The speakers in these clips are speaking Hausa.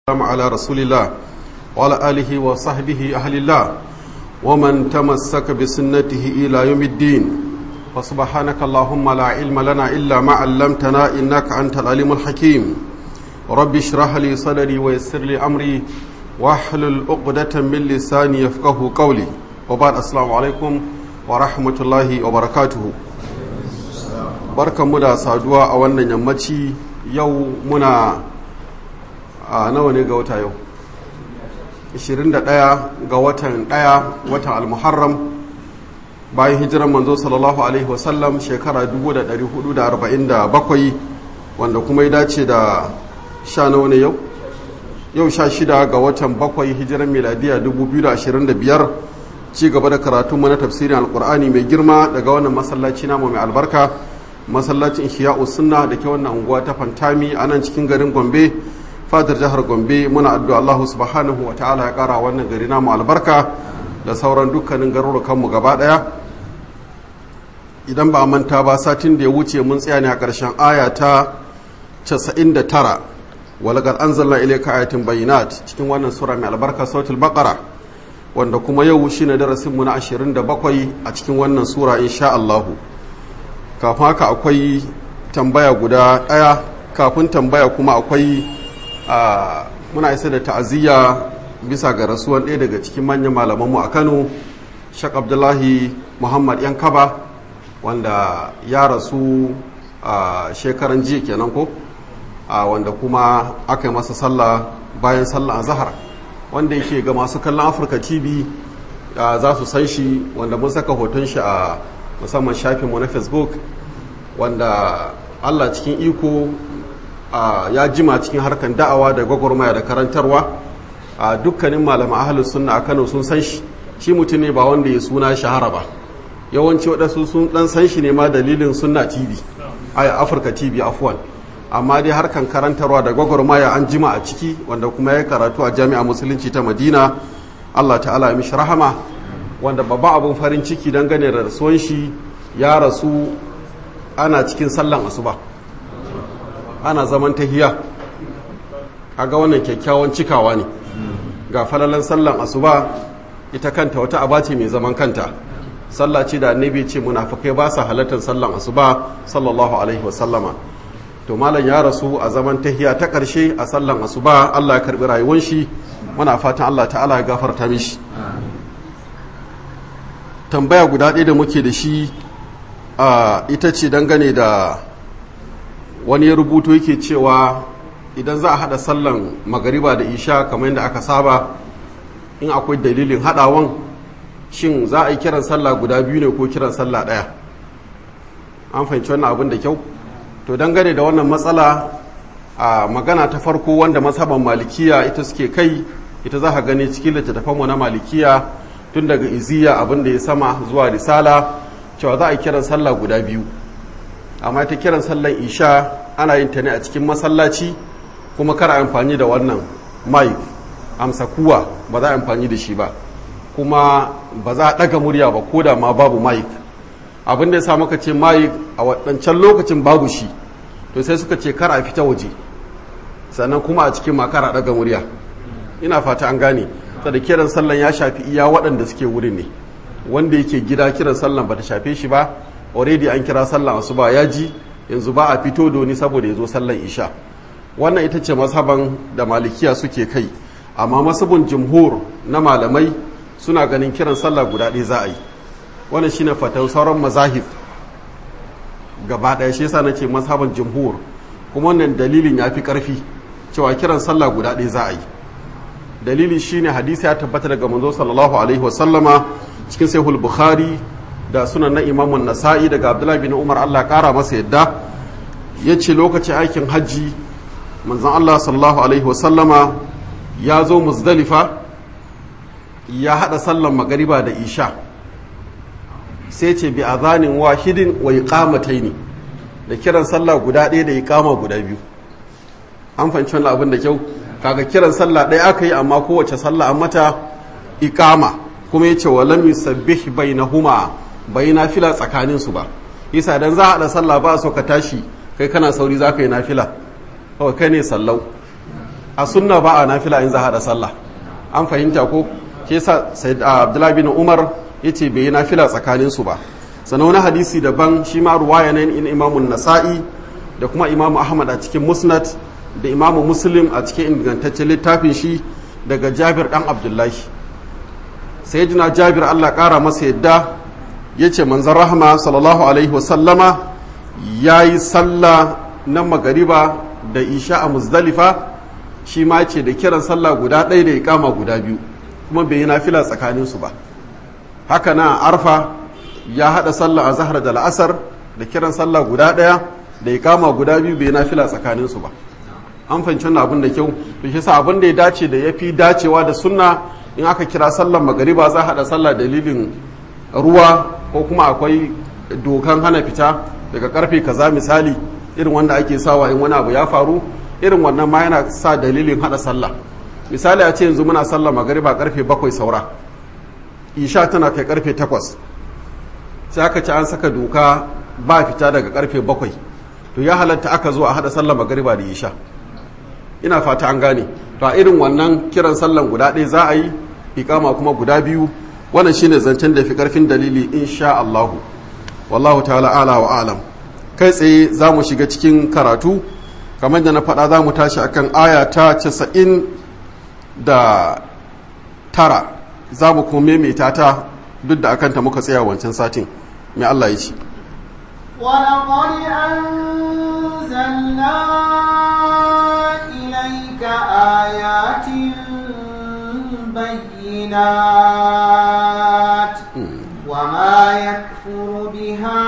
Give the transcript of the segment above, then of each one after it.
والسلام على رسول الله وعلى آله وصحبه أهل الله ومن تمسك بسنته إلى يوم الدين فسبحانك اللهم لا علم لنا إلا ما علمتنا إنك أنت العليم الحكيم رب اشرح لي صدري ويسر لي أمري واحلل عقدة من لساني يفقه قولي وبعد السلام عليكم ورحمة الله وبركاته barkanmu da saduwa a wannan yammaci yau muna a nawa ne ga wata yau 21 ga watan 1 watan almuharram bayan hijiran manzo sallallahu alaihi wasallam shekara 1447 wanda kuma ya dace da sha nawa ne yau yau sha shida ga watan bakwai hijiran miladiya 2025 ci gaba da karatu mana tafsirin alkur'ani mai girma daga wannan masallaci namu mai albarka masallacin shiya'u sunna da ke wannan unguwa ta fantami a nan cikin garin gombe fadar jihar gombe muna addu'a allahu subhanahu wa ta'ala ya kara wannan gari namu albarka da sauran dukkanin garurukanmu gaba daya idan ba a manta ba satin da ya wuce mun tsaya ne a ƙarshen aya ta 99 walagar anzalna ilayka ayatin bayinat cikin wannan sura mai albarka sautul baqara wanda kuma yau shine darasin mu na 27 a cikin wannan sura insha Allahu kafin haka akwai tambaya guda ɗaya kafin tambaya kuma akwai muna isa da ta'aziyya bisa ga rasuwan ɗaya daga cikin manyan malamanmu a kano shak abdullahi muhammad yan kaba wanda ya rasu a shekaran jiya kenan ko wanda kuma aka yi masa sallah bayan sallah a zahar wanda yake ga masu kallon afirka tv za su san shi wanda mun saka hoton shi a musamman shafinmu na facebook wanda allah cikin iko ya jima cikin harkar da'awa da gwagwarmaya da karantarwa a dukkanin malaman ahalus sunna a kano sun san shi shi mutum ne ba wanda ya suna shahara ba yawanci waɗansu sun ɗan san shi ne ma dalilin sunna tv a afirka tv afuwan amma dai harkar karantarwa da gwagwarmaya an jima a ciki wanda kuma ya karatu a jami'a musulunci ta madina allah ta'ala ya mishi rahama wanda babba abun farin ciki dangane da rasuwan shi ya rasu ana cikin sallan asuba ana zaman tahiya ga wannan kyakkyawan cikawa ne ga falalan sallan asuba ita kanta wata aba ce mai zaman kanta sallah ce da annabi ce munafikai ba sa halartar sallan asuba sallallahu alaihi wasallama to malam ya rasu a zaman tahiya ta karshe a sallan asuba Allah ya karbi rayuwar shi muna fatan Allah ta'ala ya gafarta mishi tambaya guda ɗaya da muke da shi a ita ce dangane da wani ya rubuto yake cewa idan za a haɗa sallan magariba da isha kamar yadda aka saba in akwai dalilin haɗawan shin za a yi kiran sallah guda biyu ne ko kiran sallah ɗaya an fahimci wannan abin da kyau to dangane da wannan matsala a magana ta farko wanda masaban malikiya ita suke kai ita za ka gani cikin littattafanmu na malikiya tun daga iziya abin da ya sama zuwa risala cewa za a yi kiran sallah guda biyu amma ta kiran sallan isha ana yin ta ne a cikin masallaci kuma kar amfani da wannan mic amsa kuwa ba za a amfani da shi ba kuma ba za a ɗaga murya ba ko da ma babu mic abin da ya sa maka ce mic a waɗancan lokacin babu shi to sai suka ce kar a fita waje sannan kuma a cikin ma kar a ɗaga murya ina fata an gane da kiran sallan ya shafi iya waɗanda suke wurin ne wanda yake gida kiran sallan bata shafe shi ba already an kira sallan asuba ya ji yanzu ba a fito doni saboda ya zo sallan isha wannan ita ce mazhaban da malikiya suke kai amma masabin jumhur na malamai suna ganin kiran sallah guda ɗaya za a yi wannan shine fatan sauran mazahib gaba ɗaya shi yasa nace mazhaban jumhur kuma wannan dalilin ya fi ƙarfi cewa kiran sallah guda ɗaya za a yi dalili shine hadisi ya tabbata daga manzo sallallahu alaihi wasallama cikin sahihul bukhari da sunan na imamun nasa'i daga abdullahi bin umar allah kara masa yadda ya ce lokacin aikin hajji manzon allah sallallahu alaihi wasallama ya zo muzdalifa ya hada sallan magariba da isha sai ce bi azanin wahidin wa iqamataini da kiran sallah guda ɗaya da iqama guda biyu an fahimci wannan abin da kyau kaga kiran sallah ɗaya aka yi amma kowace sallah an mata iqama kuma yace wa lam yusabbih bainahuma bai nafila tsakanin su ba yasa dan za a hada sallah ba so ka tashi kai kana sauri za ka yi nafila kawai kai ne sallau a sunna ba a nafila in za a haɗa sallah an fahimta ko ke sa sai abdullahi bin umar ya ce bai yi nafila tsakaninsu ba sannan wani hadisi daban shi ma ruwaya ne in imamun nasa'i da kuma imamu ahmad a cikin musnad da imamu muslim a cikin ingantaccen littafin shi daga jabir dan abdullahi sai jina jabir allah kara masa yadda ya ce manzan rahama sallallahu alaihi wasallama ya yi sallah na magariba da isha a muzdalifa shi ma ce da kiran sallah guda ɗaya da ikama guda biyu kuma bai yi nafila tsakaninsu ba haka na arfa ya haɗa sallah a zahar da la'asar da kiran sallah guda ɗaya da ikama guda biyu bai yi nafila tsakaninsu ba an fahimci wannan abin da kyau to shi sa abin da ya dace da ya fi dacewa da sunna in aka kira sallar magariba za a haɗa sallah dalilin ruwa ko kuma akwai dokan hana fita daga karfe kaza misali irin wanda ake sawa in wani abu ya faru irin wannan ma yana sa dalilin hada sallah misali a ce yanzu muna sallah magariba karfe bakwai saura isha tana kai karfe takwas sai aka ci an saka doka ba fita daga karfe bakwai to ya halatta aka zo a hada sallah magariba da isha ina fata an gane to a irin wannan kiran sallan guda ɗaya za a yi ikama kuma guda biyu wannan shine zancen da fi karfin dalili insha Allahu wallahu ta'ala ala wa alam kai tsaye za mu shiga cikin karatu kamar da na faɗa za mu tashi akan aya ta casa'in da tara za mu kuma maimaita ta duk da akanta muka tsaya wancan satin mai Allah ya ce ولقد أنزلنا إليك آيات بينات وما يكفر بها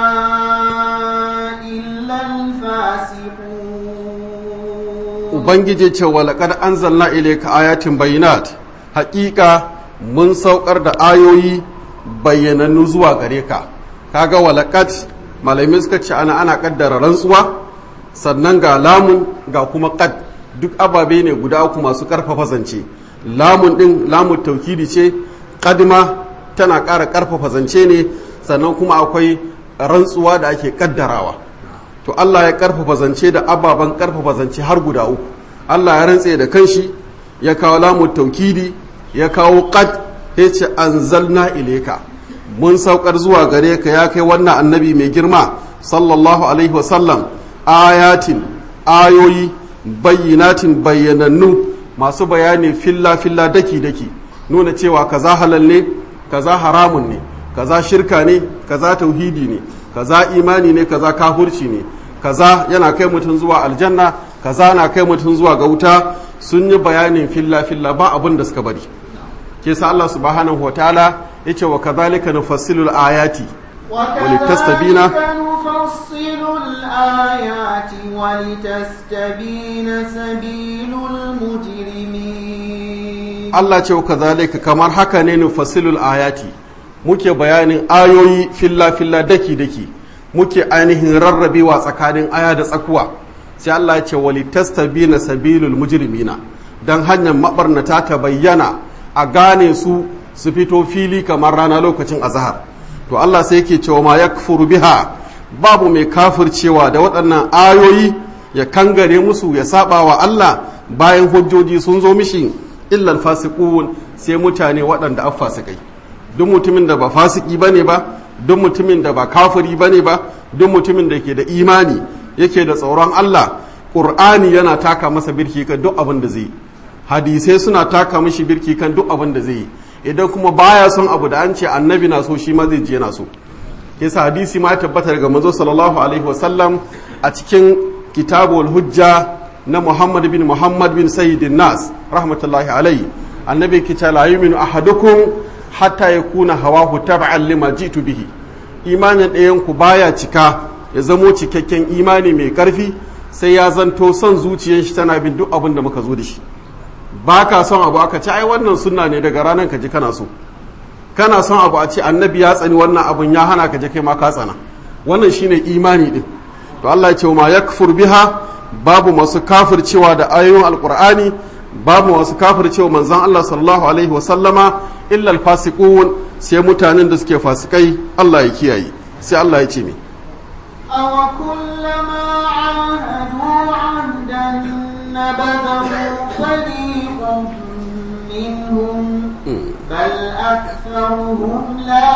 إلا الفاسقون Ubangiji ce wa laƙar an zanna ilaika ayatin bayinat haƙiƙa mun saukar da ayoyi bayyanannu zuwa gare ka kaga walaƙat malamai suka ce ana ana ƙaddara rantsuwa sannan ga lamun ga kuma ƙad duk ababe ne guda uku masu ƙarfafa zance lamun ɗin lamun taukidi ce ƙadima tana ƙara ƙarfafa zance ne sannan kuma akwai rantsuwa da ake ƙaddarawa to Allah ya ƙarfafa zance da ababen ƙarfafa zance har guda uku Allah ya rantse da kanshi ya kawo lamun taukidi ya kawo qad ya ce anzalna ileka mun saukar zuwa gare ka ya kai wannan annabi mai girma sallallahu alaihi wasallam ayatin ayoyi bayyinatin bayyanannu masu bayani filla filla daki daki nuna cewa kaza halal ne kaza haramun ne kaza shirka ne kaza tauhidi ne kaza imani ne kaza kafurci ne kaza yana kai mutum zuwa aljanna kaza na kai mutum zuwa ga wuta sun yi bayanin filla filla ba abin da suka bari ke sa Allah subhanahu wataala yace wa kadhalika nufassilu ayati ولتستبين نفصل الآيات ولتستبين سبيل المجرمين Allah ce wa kadhalika kamar haka ne nufassilul ayati muke bayanin ayoyi filla filla daki daki muke ainihin rarrabewa tsakanin aya da tsakuwa sai Allah ya ce walitastabina sabilul mujrimina dan hanyar mabarnata ta bayyana a gane su su fito fili kamar rana lokacin azhar to Allah sai yake cewa ma yakfuru biha babu mai kafircewa da waɗannan ayoyi ya kangare musu ya saba wa Allah bayan hujjoji sun zo mishi illal fasiqun sai mutane waɗanda an fasikai duk mutumin da ba fasiki bane ba duk mutumin da ba kafiri bane ba duk mutumin da ke da imani yake da tsoron Allah Qur'ani yana taka masa birki kan duk abin da zai hadisai suna taka mishi birki kan duk abin da zai yi idan kuma baya son abu da an ce annabi na so shi ma zai je na so kisa hadisi ma ya tabbata daga manzo sallallahu alaihi wasallam a cikin kitabul hujja na Muhammad bin Muhammad bin Sayyidin Nas rahmatullahi alaihi annabi ke ce la yu'minu ahadukum hatta yakuna hawahu tab'an lima jitu bihi imanin ɗayan ku baya cika ya zamo cikakken imani mai karfi sai ya zanto son zuciyar shi tana bin duk abin da muka zo da shi ba ka son abu aka ce ai wannan sunna ne daga ranar ka ji kana so kana son abu a ce annabi ya tsani wannan abun ya hana ka je kai ma ka tsana wannan shine imani din to Allah ya ce ma yakfur biha babu masu kafircewa da ayoyin alqur'ani babu masu kafircewa manzon Allah sallallahu alaihi wasallama illa alfasiqun sai mutanen da suke fasikai Allah ya kiyaye sai Allah ya ce me أو كلما عاهدوا عهدا نبذه فريق منهم بل أكثرهم لا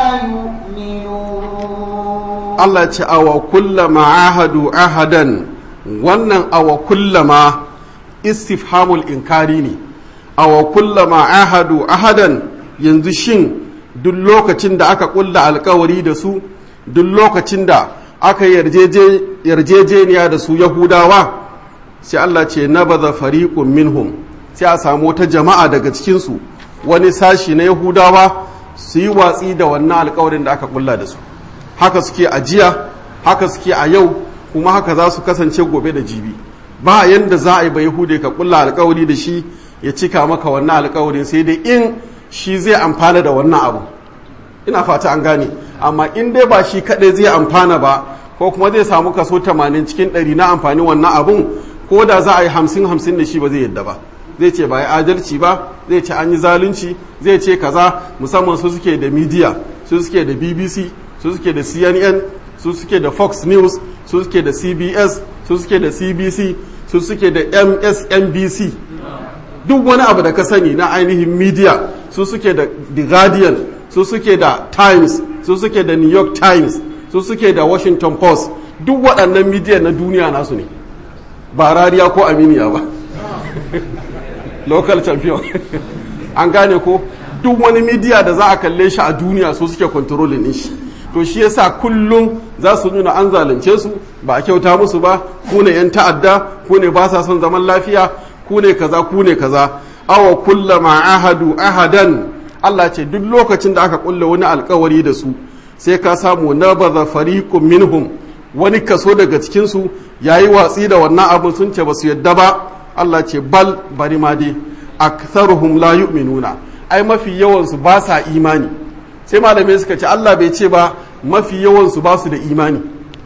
يؤمنون Allah ce awa kullama ahadu ahadan wannan awa kullama istifhamul inkari ne awa kullama ahadu ahadan yanzu shin duk lokacin da aka kulla alkawari da su duk lokacin da aka yarjejeniya da su yahudawa sai Allah ce na baza fariqun minhum sai a samu wata jama'a daga cikinsu wani sashi na yahudawa su yi watsi da wannan alkawarin da aka kulla da su haka suke a jiya haka suke a yau kuma haka za su kasance gobe da jibi ba yanda za a yi ba yahude ka kulla alkawari da shi ya cika maka wannan alkawarin sai dai in shi zai amfana da wannan abu ina fata an gane amma in dai ba shi kadai zai amfana ba ko kuma zai samu kaso 80 cikin 100 na amfani wannan abun ko da za a yi 50 50 da shi ba zai yadda ba zai ce ba ya adalci ba zai ce an yi zalunci zai ce kaza musamman su suke da media su suke da bbc su suke da cnn su suke da fox news su suke da cbs su suke da cbc su suke da msnbc duk wani abu da ka sani na ainihin media su suke da the guardian su suke da times su suke da new york times su suke da washington post duk waɗannan media na duniya nasu ne ba rariya ko aminiya ba local champion an gane ko duk wani media da za a kalle shi a duniya su suke controlling din shi to shi yasa kullum za su nuna an zalunce su ba a kyauta musu ba ku ne yan ta'adda ku ne ba sa son zaman lafiya ku ne kaza ku ne kaza awa kullama ahadu ahadan Allah ce duk lokacin da aka kulle wani alkawari da su sai ka samu nabaza fariqun minhum wani kaso daga cikin su yayi watsi da wannan abin sun ce basu yadda ba Allah ce bal bari ma dai aktharuhum la yu'minuna ai mafi yawan su ba sa imani sai malamai suka ce Allah bai ce ba mafi yawan su ba su da imani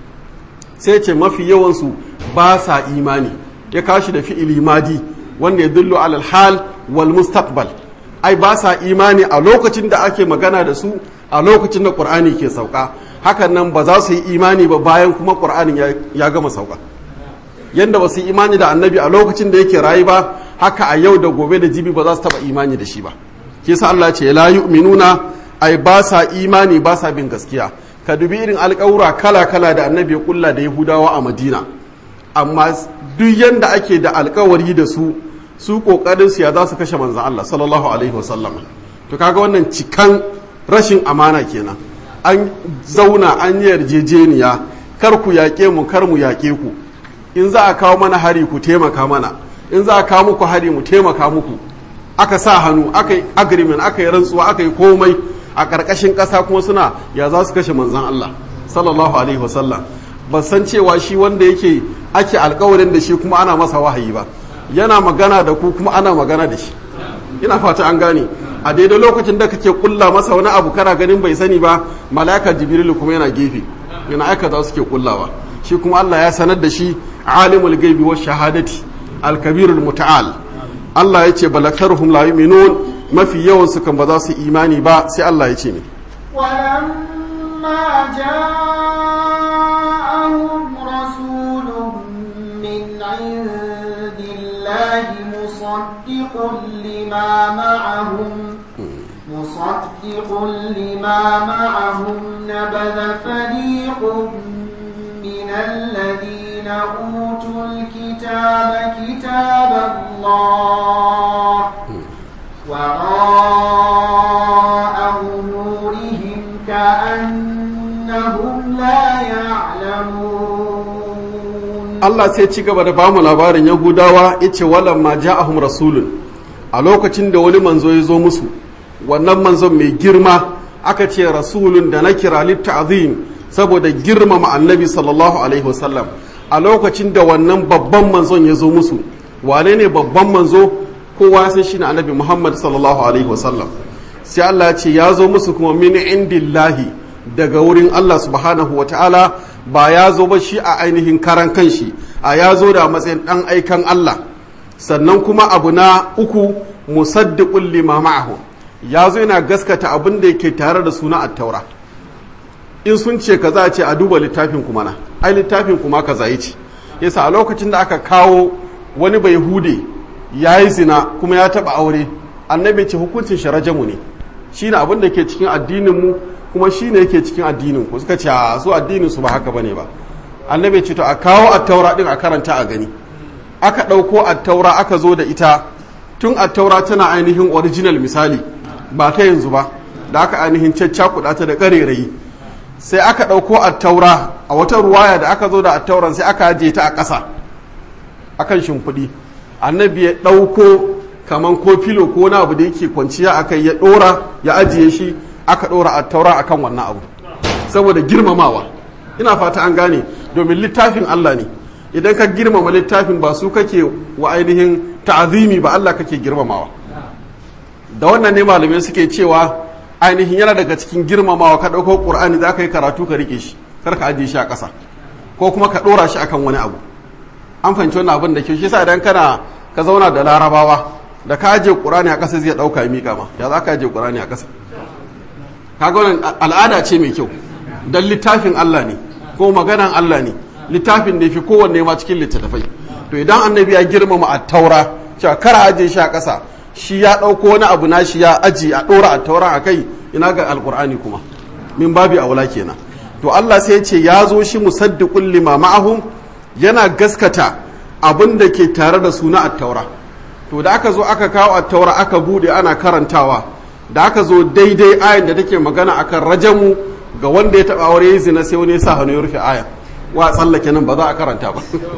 sai ce mafi yawan su ba sa imani ya kashi da fi'ili madi wanda ya dullu alal hal wal mustaqbal ai ba sa imani a lokacin da ake magana da su a lokacin da qur'ani ke sauka hakan nan ba za su yi imani ba bayan kuma qur'anin ya gama sauka yanda ba su yi imani da annabi a lokacin da yake rayu ba haka a yau da gobe da jibi ba za su taba imani da shi ba ke sa Allah ce la yu'minuna ai ba sa imani ba sa bin gaskiya ka dubi irin alƙawura kala kala da annabi ya kulla da yahudawa a madina amma duk yanda ake da alkawari da su su kokarin su ya za su kashe manzan Allah sallallahu alaihi wasallam to kaga wannan cikan rashin amana kenan an zauna an yi yarjejeniya kar ku yaƙe mu kar mu yaƙe ku in za a kawo mana hari ku taimaka mana in za a kawo muku hari mu taimaka muku aka sa hannu aka yi agreement aka yi rantsuwa aka yi komai a ƙarƙashin ƙasa kuma suna ya za su kashe manzan Allah sallallahu alaihi wasallam ba san cewa shi wanda yake ake alkawarin da shi kuma ana masa wahayi ba yana magana da ku kuma ana magana da shi ina fata an gane a daidai lokacin da kake kulla masa wani abu kana ganin bai sani ba mala'ika jibrilu kuma yana gefe yana aika za su ke kullawa shi kuma Allah ya sanar da shi alimul gaibi wa shahadati alkabirul muta'al Allah ya ce balakaruhum la yu'minun mafi yawan su kan ba za su imani ba sai Allah ya ce ne ولما جاءهم رسول من عند الله مصدق لما معهم مصدق لما معهم نبذ فريق من الذين أوتوا الكتاب كتاب الله وراء ظهورهم كأنهم لا يعلمون Allah sai ci gaba da bamu labarin Yahudawa yace walam ma ja'ahum rasulun a lokacin da wani manzo ya zo musu wannan manzon mai girma aka ce rasulun da na kira litta'zim saboda girmama annabi sallallahu alaihi wasallam a lokacin da wannan babban manzon ya zo musu wane ne babban manzo kowa sai shine annabi Muhammad sallallahu alaihi wasallam sai Allah ya ce ya zo musu kuma min indillahi daga wurin Allah subhanahu wa ta'ala ba ya zo ba shi a ainihin karan kanshi a ya zo da matsayin ɗan aikan Allah sannan kuma abu na uku musaddiqul lima ma'ahu ya zo yana gaskata abin da yake tare da suna attaura in sun ce kaza ce a duba littafin kuma na ai littafin kuma kaza yace yasa a lokacin da aka kawo wani bai hude ya yi zina kuma ya taɓa aure annabi ce hukuncin shi rajamu ne shi ne abin da ke cikin addininmu kuma shi ne yake cikin addinin ku suka ce a su addinin su ba haka bane ba annabi ce to a kawo attaura din a karanta a gani aka ɗauko attaura aka zo da ita tun attaura tana ainihin original misali ba ta yanzu ba da aka ainihin caccakuɗa ta da ƙarerayi sai aka ɗauko attaura a wata ruwaya da aka zo da attauran sai aka ajiye ta a ƙasa akan shimfiɗi annabi ya ɗauko kaman ko filo ko wani abu da yake kwanciya a kai ya ɗora ya ajiye shi aka ɗora attaura akan wannan abu saboda girmamawa ina fata an gane domin littafin Allah ne idan ka girmama littafin ba su kake wa ainihin ta'azimi ba Allah kake girmamawa da wannan ne malamai suke cewa ainihin yana daga cikin girmamawa ka ɗauko ƙur'ani za ka yi karatu ka rike shi kar ka ajiye shi a ƙasa ko kuma ka ɗora shi akan wani abu an fahimci wannan abin da ke shi sa idan kana ka zauna da larabawa da ka ajiye ƙur'ani a ƙasa zai ɗauka ya miƙa ma ya za ka ajiye ƙur'ani a ƙasa kaga wannan al'ada ce mai kyau dan littafin Allah ne ko maganan Allah ne littafin da fi kowanne ma cikin littattafai to idan annabi ya girmama a taura cewa kar ajiye shi a ƙasa shi ya ɗauko wani abu na shi ya aji a ɗora a taura a kai ina ga alƙur'ani kuma min babi aula kenan to Allah sai ya ce ya zo shi musaddiqul lima ma'ahum yana gaskata abin da ke tare da su na attaura to da aka zo aka kawo attaura aka bude ana karantawa da aka zo daidai ayan da take magana akan rajamu ga wanda ya taba aure zina sai wani ya sa hannu ya rufe ayan wa tsallake nan ba za a karanta ba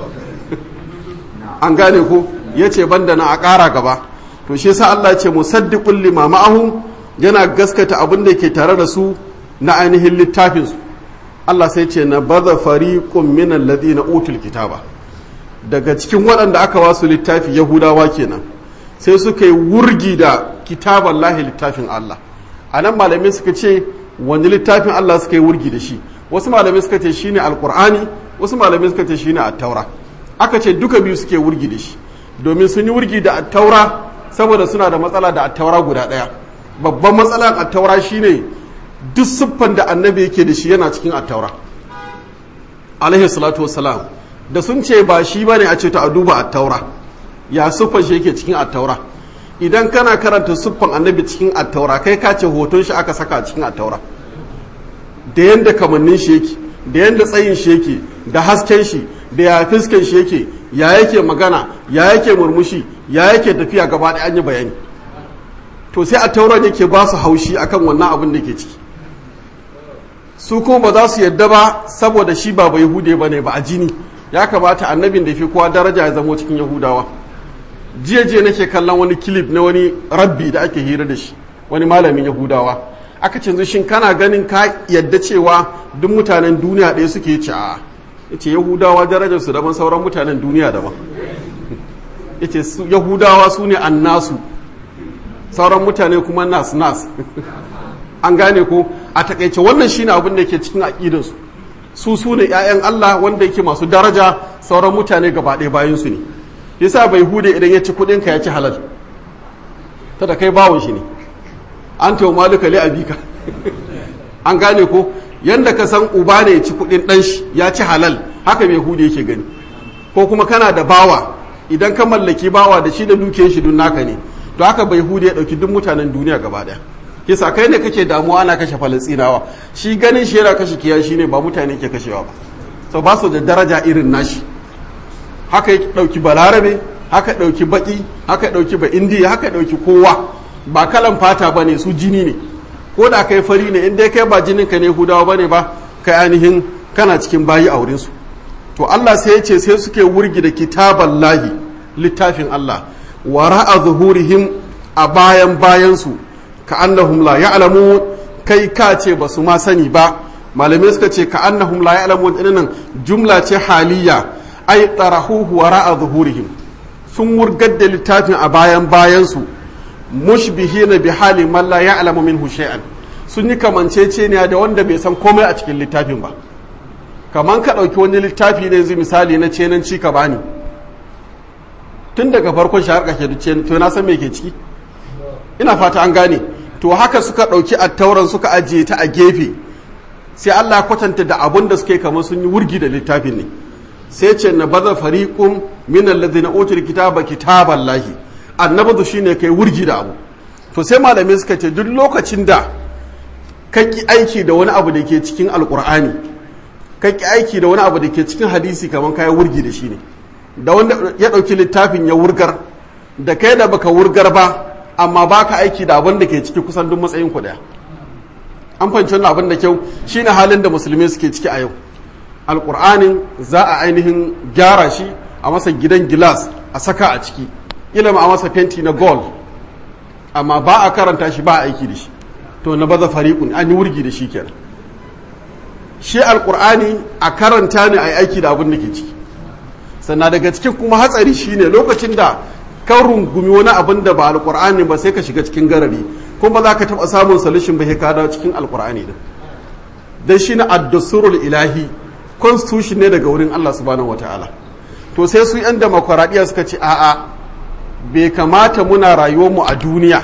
an gane ko ya ce banda na a ƙara gaba to shi yasa Allah ya ce musaddiqul lima ma'ahum yana gaskata abin da ke tare da su na ainihin littafin su Allah sai ce na baza fariqun min alladhina utul kitaba daga cikin waɗanda aka wasu littafi yahudawa kenan sai suka yi wurgi da kitaban lahi littafin Allah a nan malamai suka ce wani littafin Allah suka yi wurgi da shi wasu malamai suka ce shine alkur'ani wasu malamai suka ce shine attaura aka ce duka biyu suke wurgi da shi domin sun yi wurgi da attaura saboda suna da matsala da attaura guda ɗaya babban matsalar attaura shine duk siffan da annabi yake da shi yana cikin attaura alaihi salatu wassalam da sun ce ba shi bane a ce ta a duba attaura ya siffan shi yake cikin attaura idan kana karanta siffan annabi cikin attaura kai ka ce hoton shi aka saka cikin attaura da yanda kamannin shi yake da yanda tsayin shi yake da hasken shi da ya fiskan shi yake ya yake magana ya yake murmushi ya yake tafiya gaba da an yi bayani to sai attauran yake ba su haushi akan wannan abin da ke ciki su kuma ba za su yadda ba saboda shi ba bai hude ba ne ba a jini ya kamata annabin da fi kowa daraja ya zamo cikin yahudawa jiya jiya nake kallon wani kilif na wani rabbi da ake hira da shi wani malamin yahudawa aka ce shin kana ganin ka yadda cewa duk mutanen duniya ɗaya suke ci a yace yahudawa darajar su daban sauran mutanen duniya daban yace yahudawa su ne annasu sauran mutane kuma nas nas an gane ko a takaice wannan shine abin da ke cikin aƙidansu su su ne 'ya'yan Allah wanda yake masu daraja sauran mutane gaba ɗaya bayan su ne yasa bai hude idan ya ci kuɗin ka ya ci halal ta da kai bawon shi ne an tawo malika li abika an gane ko yanda ka san uba ne ya ci kuɗin ɗan shi ya ci halal haka mai hude yake gani ko kuma kana da bawa idan ka mallaki bawa da shi da dukiyar shi dun naka ne to haka bai hude ya ɗauki duk mutanen duniya gaba ɗaya kisa kai ne kake damuwa ana kashe falastinawa shi ganin shi yana kashe kiyashi ne ba mutane ke kashewa ba so ba su da daraja irin nashi haka ya ɗauki balarabe haka ɗauki baƙi haka ɗauki ba indiya haka ɗauki kowa ba kalan fata ba ne su jini ne ko da kai fari ne in dai kai ba jinin ka ne hudawa ba ne ba kai ainihin kana cikin bayi a wurinsu to allah sai ya ce sai suke wurgi da kitaban lahi littafin allah wara'a zuhurihim a bayan bayansu ka annahum la ya'lamun kai ka ce ba su ma sani ba malamai suka ce ka annahum la ya'lamun dinnan jumla ce haliya ay tarahuhu wara'a zuhurihim sun wurgar da littafin a bayan bayansu mushbihina bi hali man la ya'lamu minhu shay'an sun yi kamanceceniya da wanda bai san komai a cikin littafin ba kaman ka ɗauki wani littafi ne yanzu misali na cenanci ka bani tun daga farkon shi har ƙarshe to na san me ke ciki ina fata an gane to haka suka ɗauki attauran suka ajiye ta a gefe sai Allah kwatanta da abun da suke kamar sun yi wurgi da littafin ne sai ce na baza fariqum min alladhina utul kitaba kitaballahi annabadu shine kai wurgi da abu to sai malamai suka ce duk lokacin da kaki aiki da wani abu da ke cikin alkur'ani kaki aiki da wani abu da ke cikin hadisi kamar kai wurgi da shi ne da wanda ya ɗauki littafin ya wurgar da kai da baka wurgar ba amma baka aiki da abin da ke ciki kusan duk matsayin ku daya an fahimci wannan abin da kyau shine halin da musulmi suke ciki a yau alkur'anin za a ainihin gyara shi a masa gidan gilas a saka a ciki ilimi a masa fenti na gold amma ba a karanta shi ba a aiki da shi to na baza fariƙun an yi wurgi da shi kenan shi alkur'ani a karanta ne a yi aiki da abin da ke ciki sannan daga cikin kuma hatsari shine lokacin da kan rungumi wani abin da ba alkur'ani ba sai ka shiga cikin garari kuma za ka taɓa samun solution ba ka dawo cikin alkur'ani din dan shi na addasurul ilahi constitution ne daga wurin Allah subhanahu wataala to sai su yan demokuraɗiyya suka ce a'a bai kamata muna rayuwarmu a duniya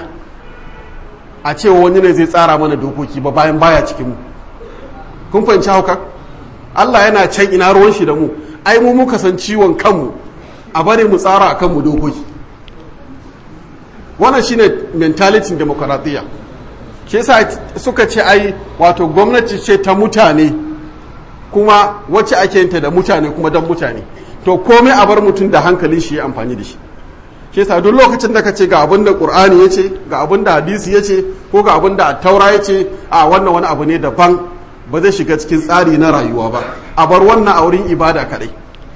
a cewa wani ne zai tsara mana dokoki ba bayan baya cikin mu kun fahimci hauka Allah yana can ina ruwan shi da mu ai mu muka san ciwon kanmu a bari mu tsara a kanmu dokoki wannan shine mentality demokaratiyya ke yasa suka ce ai wato gwamnati ce ta mutane kuma wacce ake yinta da mutane kuma don mutane to komai a bar mutum da hankalin shi ya amfani da shi ke sa duk lokacin da ka ce ga abin da ƙur'ani ya ce ga abin da hadisi ya ce ko ga abin da taura ya ce a wannan wani abu ne daban ba zai shiga cikin tsari na rayuwa ba a bar wannan a wurin ibada kaɗai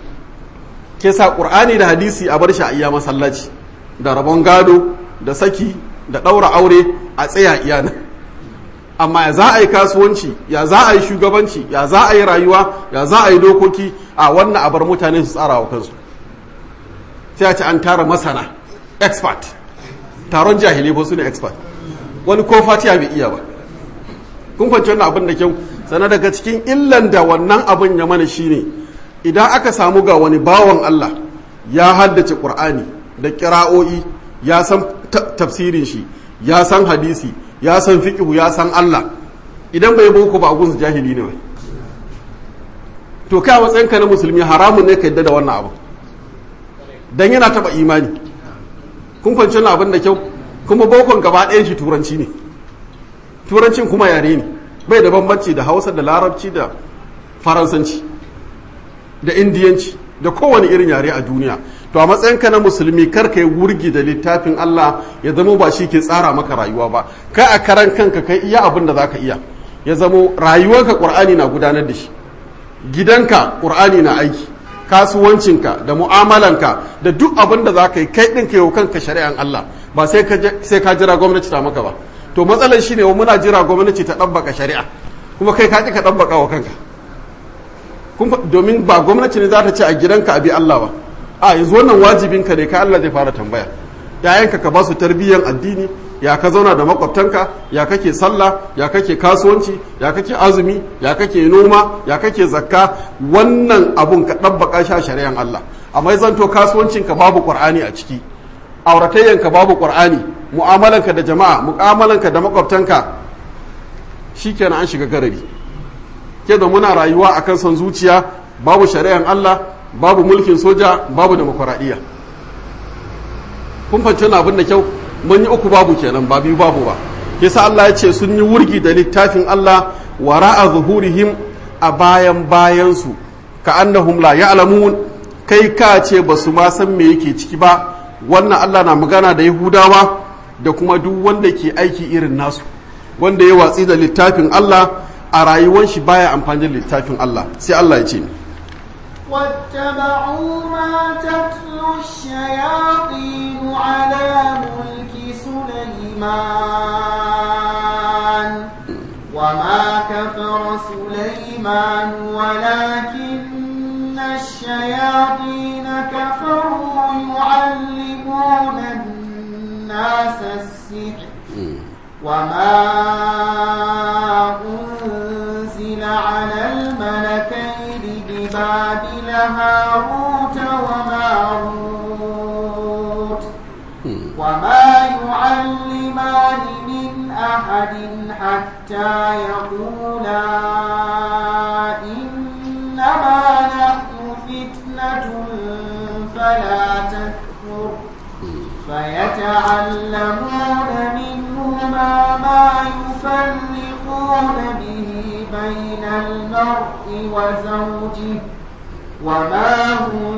ke sa ƙur'ani da hadisi a bar shi a iya masallaci da rabon gado da saki da ɗaura aure a tsaya iya nan amma ya za a yi kasuwanci ya za a yi shugabanci ya za a yi rayuwa ya za a yi dokoki a wannan a bar mutane su tsara wa kansu sai a ce an tara masana expert taron jahilai ba su ne expert wani ko fatiya bai iya ba kun kwanci wannan abin da kyau sana daga cikin illan da wannan abin ya mana shine idan aka samu ga wani bawan Allah ya haddace Qur'ani da kira'o'i ya san tafsirin shi ya san hadisi ya san fiqhu ya san Allah idan bai boko ba gunsu jahili ne wai to kai a matsayinka na musulmi haramun ne ka yadda da wannan abu dan yana taba imani kun fahimci wannan abin da kyau kuma bokon gaba ɗayan shi turanci ne turancin kuma yare ne bai da bambanci da hausa da larabci da faransanci da indiyanci da kowane irin yare a duniya to a matsayinka na musulmi kar ka yi wurgi da littafin Allah ya zamo ba shi ke tsara maka rayuwa ba kai a karan kanka kai iya abin da za ka iya ya zamo rayuwarka ƙur'ani na gudanar da shi gidanka ƙur'ani na aiki kasuwancinka da mu'amalanka da duk abin da za ka yi kai ɗin ka yi kanka shari'an Allah ba sai ka jira gwamnati ta maka ba to matsalar shi ne muna jira gwamnati ta ɗabbaka shari'a kuma kai ka ka ɗabbaka wa kanka domin ba gwamnati ne za ta ce a gidanka a bi Allah ba a yanzu wannan wajibinka ne ka Allah zai fara tambaya yayanka ka ba su tarbiyyar addini ya ka zauna da makwabtanka ya kake sallah ya kake kasuwanci ya kake azumi ya kake noma ya kake zakka wannan abun ka ɗabbaka sha shari'an Allah amma ya zanto kasuwancinka babu qur'ani a ciki auratayyanka babu qur'ani mu'amalanka da jama'a mu'amalanka da makwabtanka shikenan an shiga garari ke da muna rayuwa akan son zuciya babu shari'an Allah babu mulkin soja babu demokuraɗiyya kun fahimci abin da kyau mun yi uku babu kenan ba biyu babu ba yasa Allah ya ce sun yi wurgi da littafin Allah wara'a zuhurihim a bayan bayansu ka annahum la ya'lamun kai ka ce ba su ma san me yake ciki ba wannan Allah na magana da Yahudawa da kuma duk wanda ke aiki irin nasu wanda ya watsi da littafin Allah a rayuwar shi baya amfani da littafin Allah sai Allah ya ce واتبعوا ما تتلو الشياطين على ملك سليمان وما كفر سليمان ولكن الشياطين كفروا يعلمون الناس السحر وما أنزل على الملكين ببابل هاروت وماروت وما يعلمان من أحد حتى يقولا إنما نحن فتنة ويتعلمون منهما ما يفرقون به بين المرء وزوجه وما هم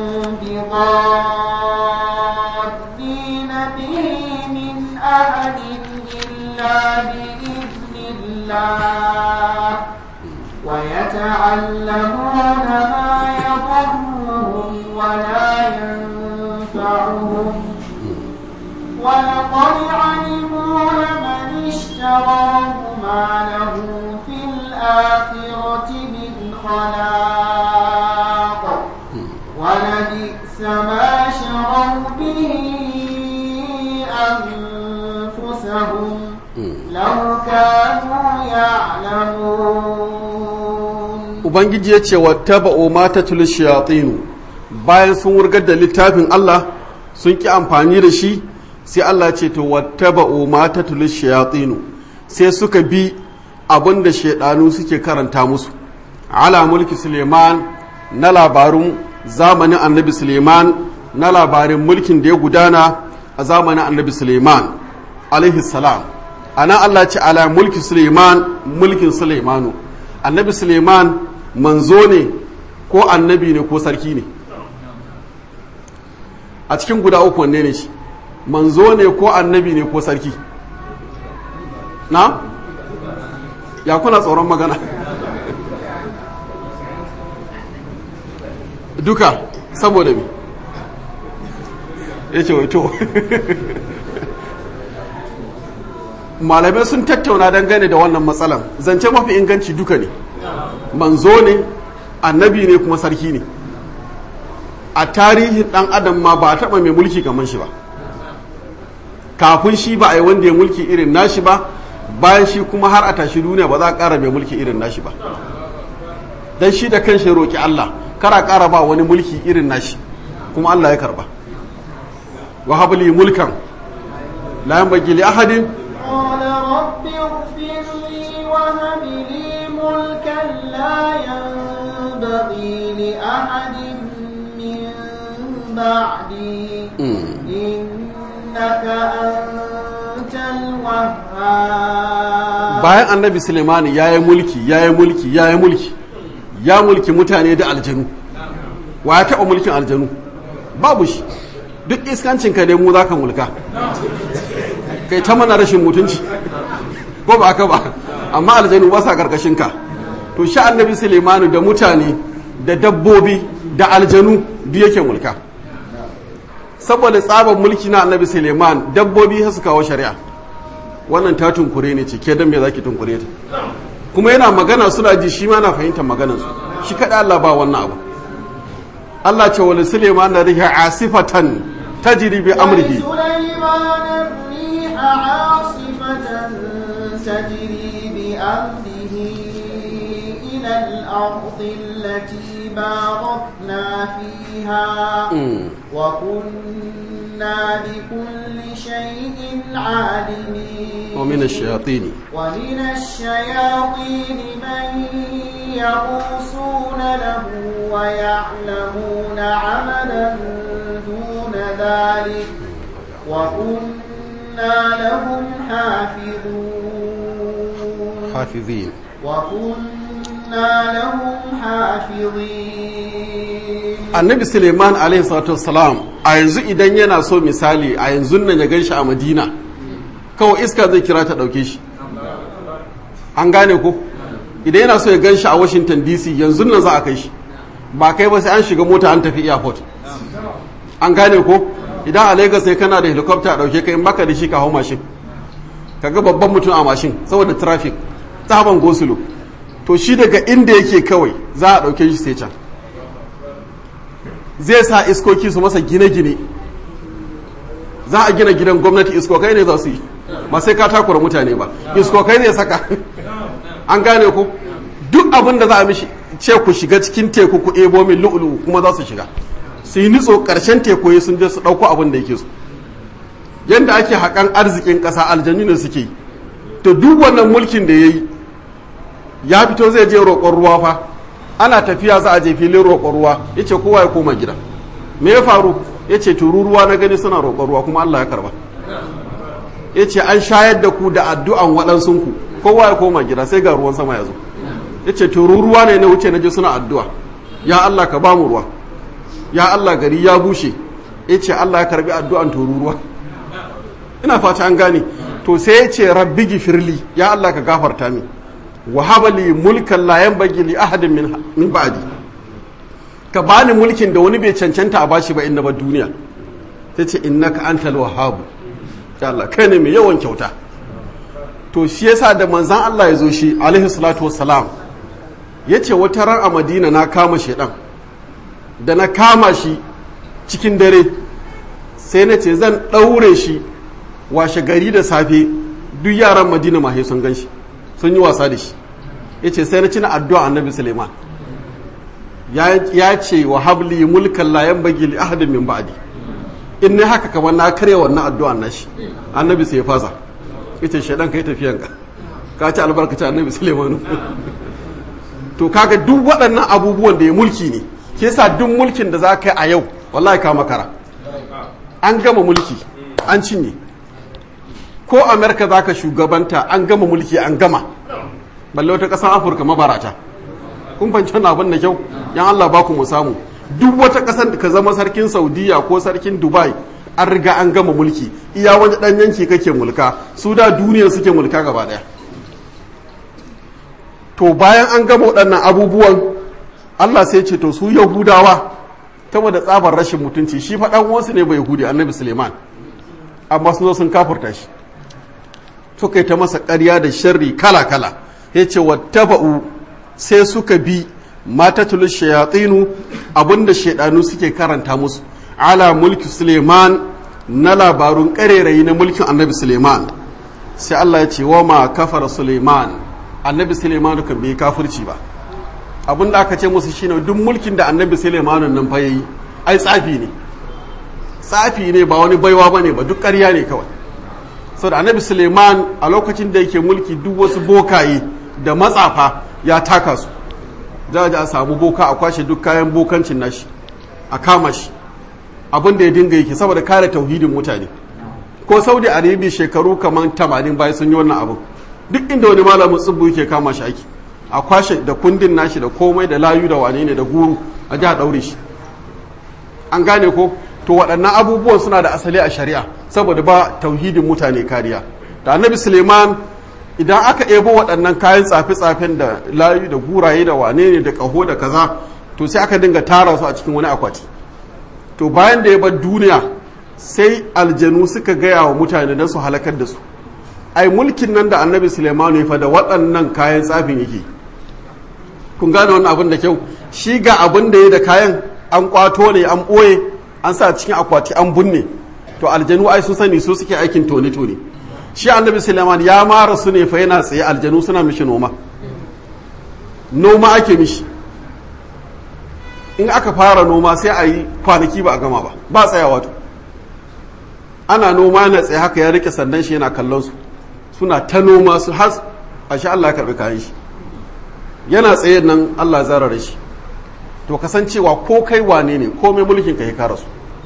بضارين به من أحد إلا بإذن الله ويتعلمون ما يضرهم ولا ينفعهم ولقد علموا لمن اشتراه ما له في الآخرة من خلاق ولبئس ما شروا به أنفسهم لو كانوا يعلمون ubangiji ya ce wattaba'u ma tatul shayatinu bayan sun wurgar da littafin Allah sun ki amfani da shi sai Allah ce to wattaba'u ma tatul shayatinu sai suka bi abin da shaidanu suke karanta musu ala mulki Suleiman na labarun zamanin annabi Suleiman na labarin mulkin da ya gudana a zamanin annabi Suleiman alaihi salam ana Allah ce ala mulki Suleiman mulkin Suleimanu annabi Suleiman manzo ne ko annabi ne ko sarki ne a cikin guda uku wanne ne shi manzo ne ko annabi ne ko sarki na ya kuna tsoron magana duka saboda me ya ce waito malamai sun tattauna dangane da wannan matsalan zance mafi inganci duka ne manzo ne annabi ne kuma sarki ne a tarihin dan adam ma ba a taba mai mulki kamar shi ba kafin shi ba a yi wanda ya mulki irin nashi ba bayan shi kuma har a tashi duniya ba za a ƙara mai mulki irin nashi ba dan shi da kan shi roƙi Allah kara ƙara ba wani mulki irin nashi kuma Allah ya karba wa habli mulkan la yanbaghi li ahadin قال رب اغفر لي وهب لي ملكا لا ينبغي لأحد من بعدي إنك أنت الوهاب bayan annabi Suleimani ya yi mulki ya yi mulki ya yi mulki ya mulki mutane da aljanu wa ya taɓa mulkin aljanu babu shi duk iskancinka ne mu za ka mulka kai ta mana rashin mutunci ko ba ka ba amma aljanu ba sa karkashinka to shi annabi Suleimani da mutane da dabbobi da aljanu duk yake mulka saboda tsaban mulki na annabi Suleiman dabbobi su kawo shari'a wannan ta tunkure ne ce ke dan me zaki tunkure ta kuma yana magana suna ji shi ma na fahimtar maganar su shi kada Allah ba wannan abu Allah ce wal Suleiman na riha asifatan tajri bi amrihi ولسليمان الريح عاصفة تجري بأمره إلى الأرض التي باركنا فيها وكنا بكل شيء عالمين ومن الشياطين ومن الشياطين من يغوصون له ويعلمون عملا دون ذلك وكنا لهم حافظون حافظين وكنا لهم حافظين annabi suleiman alaihi salatu wassalam a yanzu idan yana so misali a yanzu nan ya ganshi a madina kawai iska zai kira ta dauke shi an gane ko idan yana so ya ganshi a washington dc yanzu nan za a kai shi ba kai ba sai an shiga mota an tafi airport an gane ko idan a lagos sai kana da helicopter a dauke kai maka da shi ka hau mashin kaga babban mutum a mashin saboda traffic tsaban gosulo to shi daga inda yake kawai za a dauke shi sai can zai sa iskoki su masa gine-gine za a gina gidan gwamnati iskokai ne za su yi ba sai ka takura mutane ba iskokai ne saka an gane ku duk abin da za a mishi ce ku shiga cikin teku ku ebo min lu'ulu kuma za su shiga su yi nitso karshen teku ya sun je su ɗauko abin da yake so yadda ake haƙan arzikin ƙasa aljanu ne suke yi to duk wannan mulkin da ya yi ya fito zai je roƙon ruwa fa ana tafiya za a je filin roƙon ruwa ya ce kowa ya koma gida me ya faru ya ce tururuwa na gani suna roƙon ruwa kuma Allah ya karba ya ce an shayar da ku da addu'an waɗansunku kowa ya koma gida sai ga ruwan sama ya zo ya ce tururuwa ne na wuce na ji suna addu'a ya Allah ka ba mu ruwa ya Allah gari ya bushe ya ce Allah ya karbi addu'an tururuwa ina fata an gane to sai ya ce rabbi gifirli ya Allah ka gafarta min wa habali mulkan la yanbaghi li ahadin min min ba'di ka bani mulkin da wani bai cancanta a bashi ba inna ba duniya sai ce innaka antal wahhab ya Allah kai ne mai yawan kyauta to shi yasa da manzan Allah ya zo shi alaihi salatu wassalam yace wata ran a Madina na kama shedan da na kama shi cikin dare sai na ce zan ɗaure shi washe gari da safe duk yaran madina mahe sun gan shi sun yi wasa da shi ya ce sai na cina addu'a annabi suleiman ya ce wa habli mulkan layan bagi li ahadin min ba'di in ne haka kamar na karya wannan addu'a na shi annabi sai ya fasa ya ce shaidan ka yi tafiyanka ka ci albarkaci annabi suleiman to kaga duk waɗannan abubuwan da ya mulki ne ke sa duk mulkin da za ka yi a yau wallahi ka makara an gama mulki an cinye ko amerika za ka shugabanta an gama mulki an gama balle wata ƙasar afirka mabarata kun fanci wani abin da kyau yan allah ba ku mu samu duk wata ƙasar da ka zama sarkin saudiya ko sarkin dubai an riga an gama mulki iya wani ɗan yanki kake mulka su da duniyar suke mulka gaba ɗaya to bayan an gama waɗannan abubuwan allah sai ce to su yahudawa saboda tsabar rashin mutunci shi faɗan wasu ne bai yahudi annabi suleiman amma sun zo sun kafurta shi suka yi ta masa ƙarya da sharri kala-kala ya ce wattaba'u sai suka bi matatulun shayatinu abinda shaidanu suke karanta musu ala mulki suleiman na labarun ƙarerayi na mulkin annabi suleiman sai allah ya ce wa ma kafar suleiman annabi suleiman kan bai kafirci ba abin da aka ce musu shine duk mulkin da annabi suleiman nan fa yayi ai tsafi ne tsafi ne ba wani baiwa bane ba duk ƙarya ne kawai saboda annabi suleiman a lokacin da yake mulki duk wasu bokaye da matsafa ya taka su za a ji a samu boka a kwashe duk kayan bokancin nashi a kama shi abin da ya dinga yake saboda kare tauhidin mutane ko saudi arabia shekaru kamar tamanin bayan sun yi wannan abin duk inda wani malamin tsibbu yake kama shi aiki a kwashe da kundin nashi da komai da layu da wane ne da guru a ji a ɗaure shi an gane ko to waɗannan abubuwan suna da asali a shari'a saboda ba tauhidin mutane kariya da annabi suleiman idan aka ebo waɗannan kayan tsafe-tsafen da layu da guraye da wane ne da ƙaho da kaza to sai aka dinga tara su a cikin wani akwati to bayan da ya bar duniya sai aljanu suka gaya wa mutane don su halakar da su ai mulkin nan da annabi suleiman ya fa da waɗannan kayan tsafin yake kun gane wannan abin da kyau shi ga abin da ya da kayan an kwato ne an ɓoye an sa cikin akwati an bunne to aljanu ai sun sani su suke aikin tone-tone shi annabi suleiman ya mara su ne fa yana tsaye aljanu suna mishi noma noma ake mishi in aka fara noma sai a yi kwanaki ba a gama ba ba tsayawa to ana noma na tsaye haka ya rike sandan shi yana kallon su suna ta noma su har a shi Allah ya karbi kayan shi yana tsaye nan Allah zarar shi to kasancewa ko kai wane ne komai mulkin ka ya kara su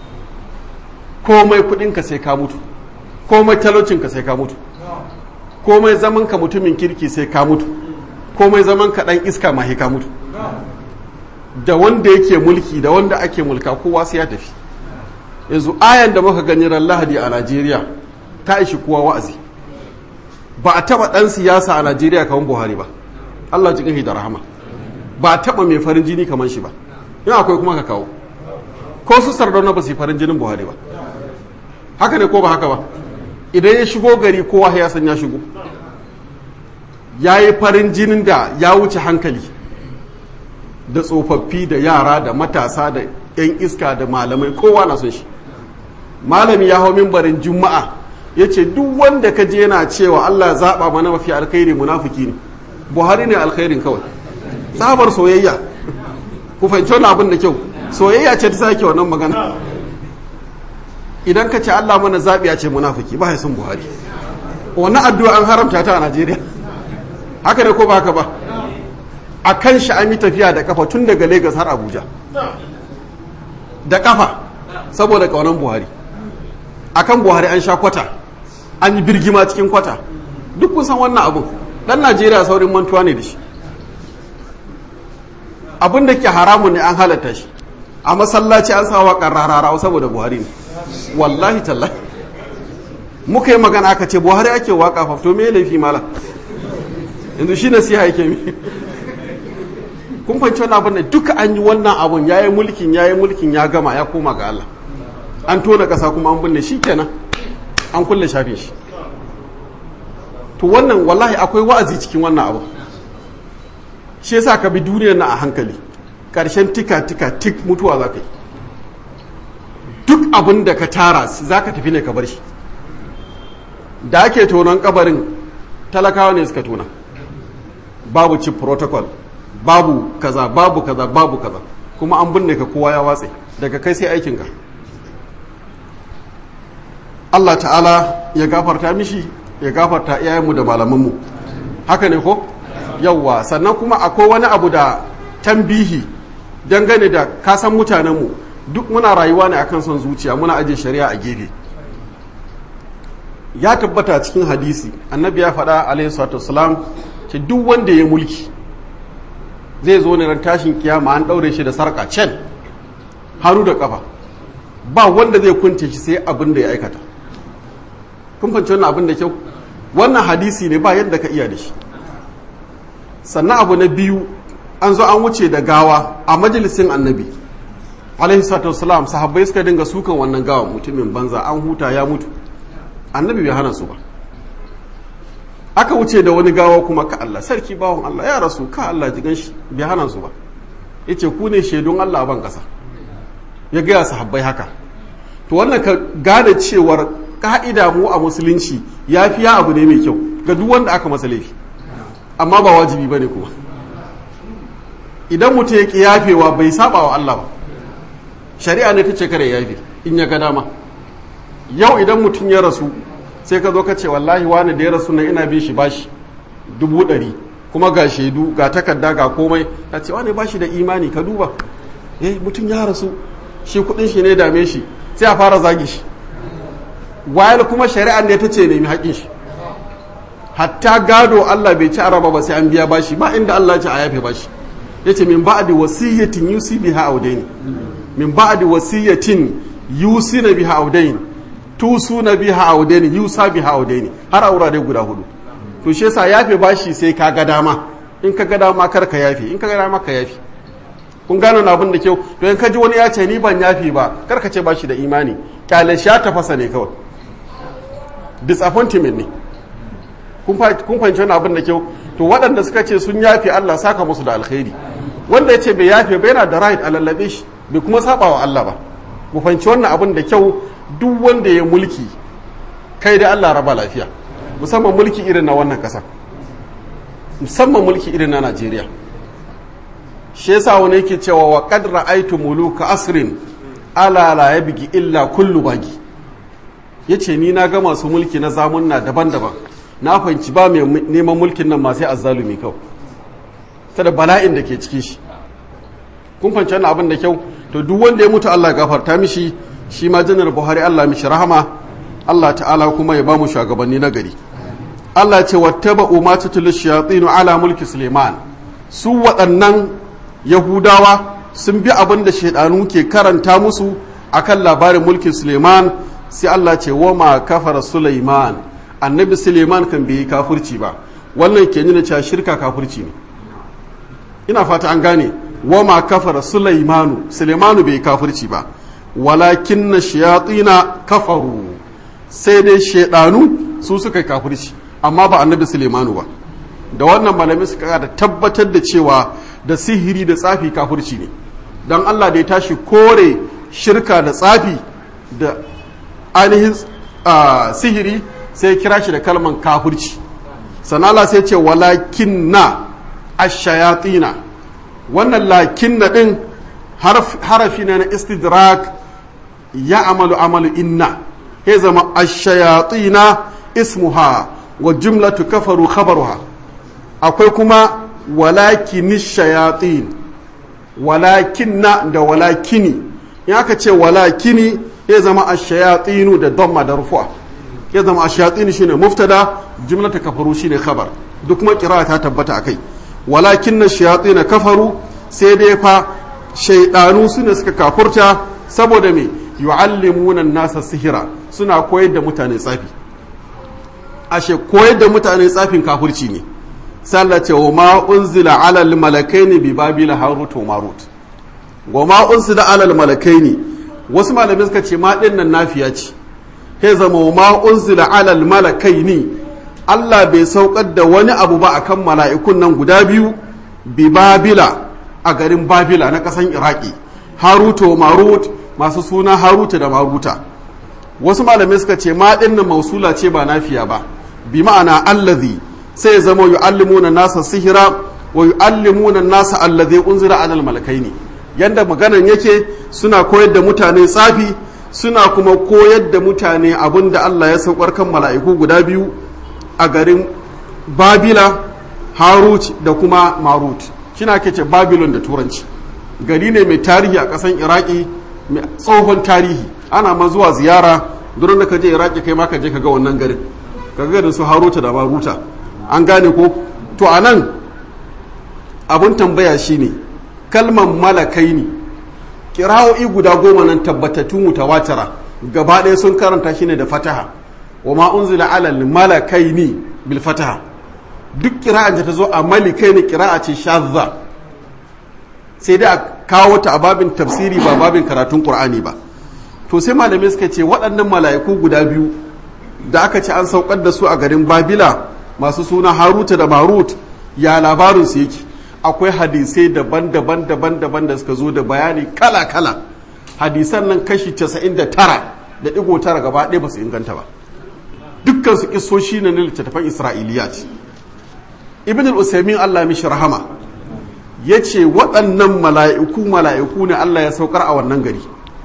komai kudin ka sai ka mutu komai talaucin ka sai ka mutu komai zaman ka mutumin kirki sai ka mutu komai zaman ka dan iska ma ka mutu da wanda yake mulki da wanda ake mulka kowa sai ya tafi yanzu ayan da muka gani ran lahadi a Najeriya ta ishi kowa wa'azi ba a taba dan siyasa a Najeriya kamar Buhari ba Allah ji da rahama ba a taba mai farin jini kamar shi ba in akwai kuma ka kawo ko su sardauna ba su yi farin jinin Buhari ba haka ne ko ba haka ba idan ya shigo gari kowa ya san ya shigo ya yi farin jinin da ya wuce hankali da tsofaffi da yara da matasa da 'yan iska da malamai kowa na son shi malami ya hau mimbarin juma'a ya ce duk wanda ka je yana cewa allah zaɓa mana mafi alkhairi munafiki ne buhari ne alkhairin kawai tsabar soyayya ku fahimci wani abin da kyau soyayya ce ta sake wannan magana idan ka ce allah mana zaɓi ya ce munafiki ba ya son buhari wannan addu'a an haramta ta a najeriya haka ne ko ba haka ba a kan shi an yi tafiya da kafa tun daga Legas har Abuja da kafa saboda kaunan Buhari akan Buhari an sha kwata an yi birgima cikin kwata duk kun san wannan abun dan najeriya saurin mantuwa ne da shi abin da ke haramun ne an halatta shi a masallaci an sa waƙar rararawa saboda buhari ne wallahi tallahi muka yi magana aka ce buhari ake waƙa fafto me laifi mala yanzu shi nasiha yake mi kun fanci wani abin da duka an yi wannan abun ya yi mulkin ya yi mulkin ya gama ya koma ga Allah an tona ƙasa kuma an binne shi kenan an kulle shafin shi to wannan wallahi akwai wa'azi cikin wannan abu shi yasa ka bi duniyar na a hankali ƙarshen tika tika tik mutuwa za ka yi duk abin da ka tara za ka tafi ne ka bar shi da ake tonon kabarin talakawa ne suka tona babu chip protocol babu kaza babu kaza babu kaza kuma an binne ka kowa ya watse daga kai sai aikinka Allah ta'ala ya gafarta mishi ya gafarta iyayenmu da malamanmu haka ne ko yawwa sannan kuma akwai wani abu da tambihi dangane da kasan mutanenmu duk muna rayuwa ne akan son zuciya muna ajiye shari'a a gefe ya tabbata cikin hadisi annabi ya faɗa alaihi salatu wasalam ce duk wanda ya mulki zai zo ne ran tashin kiyama an ɗaure shi da sarƙa can hannu da ƙafa ba wanda zai kunce shi sai abin da ya aikata kun fahimci wannan abin da kyau wannan hadisi ne ba yadda ka iya da shi sannan abu na biyu an zo an wuce da gawa a majalisin annabi alaihi salatu wasalam sahabbai suka dinga sukan wannan gawa mutumin banza an huta ya mutu annabi bai hana su ba aka wuce da wani gawa kuma ka Allah sarki bawon Allah ya rasu ka Allah jigan shi bai hana su ba yace ku ne shaidun Allah a ban kasa ya gaya sahabbai haka to wannan ka gane cewar ka'ida mu a musulunci yafiya abu ne mai kyau ga duk wanda aka masa laifi amma ba wajibi bane kuma idan mutum ya ki yafewa bai saba wa Allah ba shari'a ne ta ce kare yafe in ya ga dama yau idan mutum ya rasu sai ka zo ka ce wallahi wani da ya rasu na ina bin shi bashi dubu ɗari kuma ga shaidu ga takarda ga komai ka ce wani bashi da imani ka duba eh mutum ya rasu shi kudin shi ne dame shi sai a fara zagi shi wayar kuma shari'ar ne ta ce nemi haƙin shi hatta gado Allah bai ci araba ba sai an biya bashi ba inda Allah ya ce a yafe bashi yace min ba'di wasiyatin yusi biha audaini min ba'di wasiyatin yusina biha audaini tusu na biha audaini yusa biha audaini har aura dai guda hudu to shi yasa yafe bashi sai ka ga dama in ka ga dama kar ka yafe in ka ga dama ka yafe kun gano na abin da kyau to in ka ji wani ya ce ni ban yafe ba kar ka ce bashi da imani kyale shi ya tafasa ne kawai disappointment ne kun fahimci wani abin da kyau to waɗanda suka ce sun yafe Allah saka musu da alkhairi wanda ya ce bai yafe ba yana da right a lallabe shi bai kuma saba wa Allah ba mu fahimci wannan abin da kyau duk wanda ya mulki kai da Allah raba lafiya musamman mulki irin na wannan ƙasa musamman mulki irin na Najeriya shi yasa wani yake cewa wa qad ra'aytu muluka asrin ala la yabgi illa kullu bagi yace ni na ga masu mulki na zamunna daban-daban na fahimci ba mai neman mulkin nan ma sai azzalumi kawai ta da bala'in da ke ciki shi kun fahimci wannan abin da kyau to duk wanda ya mutu Allah gafarta mishi shi ma janar Buhari Allah mishi rahama Allah ta'ala kuma ya ba mu shugabanni na gari Allah ce wattaba'u ma tutulu shayatin ala mulki Suleiman su waɗannan Yahudawa sun bi abin da shaidanu ke karanta musu akan labarin mulkin Suleiman sai Allah ce wa ma kafara Suleiman annabi Suleiman kan bai yi kafirci ba wannan ke nuna cewa shirka kafirci ne ina fata an gane wa ma kafara Suleimanu Suleimanu bai yi kafirci ba walakin na shayatina kafaru sai dai shaidanu su suka yi kafirci amma ba annabi Suleimanu ba da wannan malami suka da tabbatar da cewa da sihiri da tsafi kafirci ne don Allah da ya tashi kore shirka da tsafi da ainihin sihiri sai kira shi da kalman kafirci sanala sai ce walakin na ashayatina wannan lakin na ɗin harafi na na istidrak ya amalu amalu inna ya zama ashayatina ismuha wa jumlatu kafaru khabaruha akwai kuma walakini shayatin walakinna da walakini in aka ce walakini ya zama ashayatinu da damma da rufu'a ya zama ash-shayatin shine muftada jumlatu kafaru shine khabar duk kuma qira'a ta tabbata akai walakinna ash-shayatin kafaru sai dai fa shaydanu sune suka kafurta saboda me yu'allimuna an-nasa sihira suna koyar da mutane tsafi ashe koyar da mutane tsafin kafirci ne sallace wa ma unzila alal malakaini bi babila harut wa marut wa ma unzila alal malakaini wasu malamai suka ce ma din nan nafiya ce he zama wa ma unzila alal malakaini Allah bai saukar da wani abu ba akan mala'ikun nan guda biyu bi babila a garin babila na kasan iraki harut wa marut masu suna haruta da maruta wasu malamai suka ce ma din nan mausula ce ba nafiya ba bi ma'ana allazi sai ya zama yu'allimuna nasa sihira wa yu'allimuna nasa allazi unzira alal malakaini yanda maganan yake suna koyar da mutane tsafi suna kuma koyar da mutane abin da Allah ya saukar kan mala'iku guda biyu a garin Babila Harut da kuma Marut kina ke ce Babylon da turanci gari ne mai tarihi a ƙasan Iraki mai tsohon tarihi ana ma zuwa ziyara duran da ka je Iraki kai ma ka je ka ga wannan garin ka ga da su Haruta da Maruta an gane ko to a nan abin tambaya shine kalman malakai ne kira'o'i guda goma nan tabbatattu mutawatira gaba ɗaya sun karanta shi ne da fataha wa ma unzila alal malakai ne bil fataha duk kira'an da ta zo a malikai ne kira'a ce shazza sai dai a kawo ta a babin tafsiri ba babin karatun qur'ani ba to sai malamai suka ce waɗannan mala'iku guda biyu da aka ce an saukar da su a garin babila masu suna haruta da marut ya labarin su yake akwai hadisai daban-daban daban-daban da suka zo da bayani kala-kala hadisan nan kashi 99 da digo tara gaba ɗaya ba su inganta ba dukkan su kisoshi na littattafan isra'iliyat ibn al-usaimin allah mishi rahama ya ce waɗannan mala'iku mala'iku ne allah ya saukar a wannan gari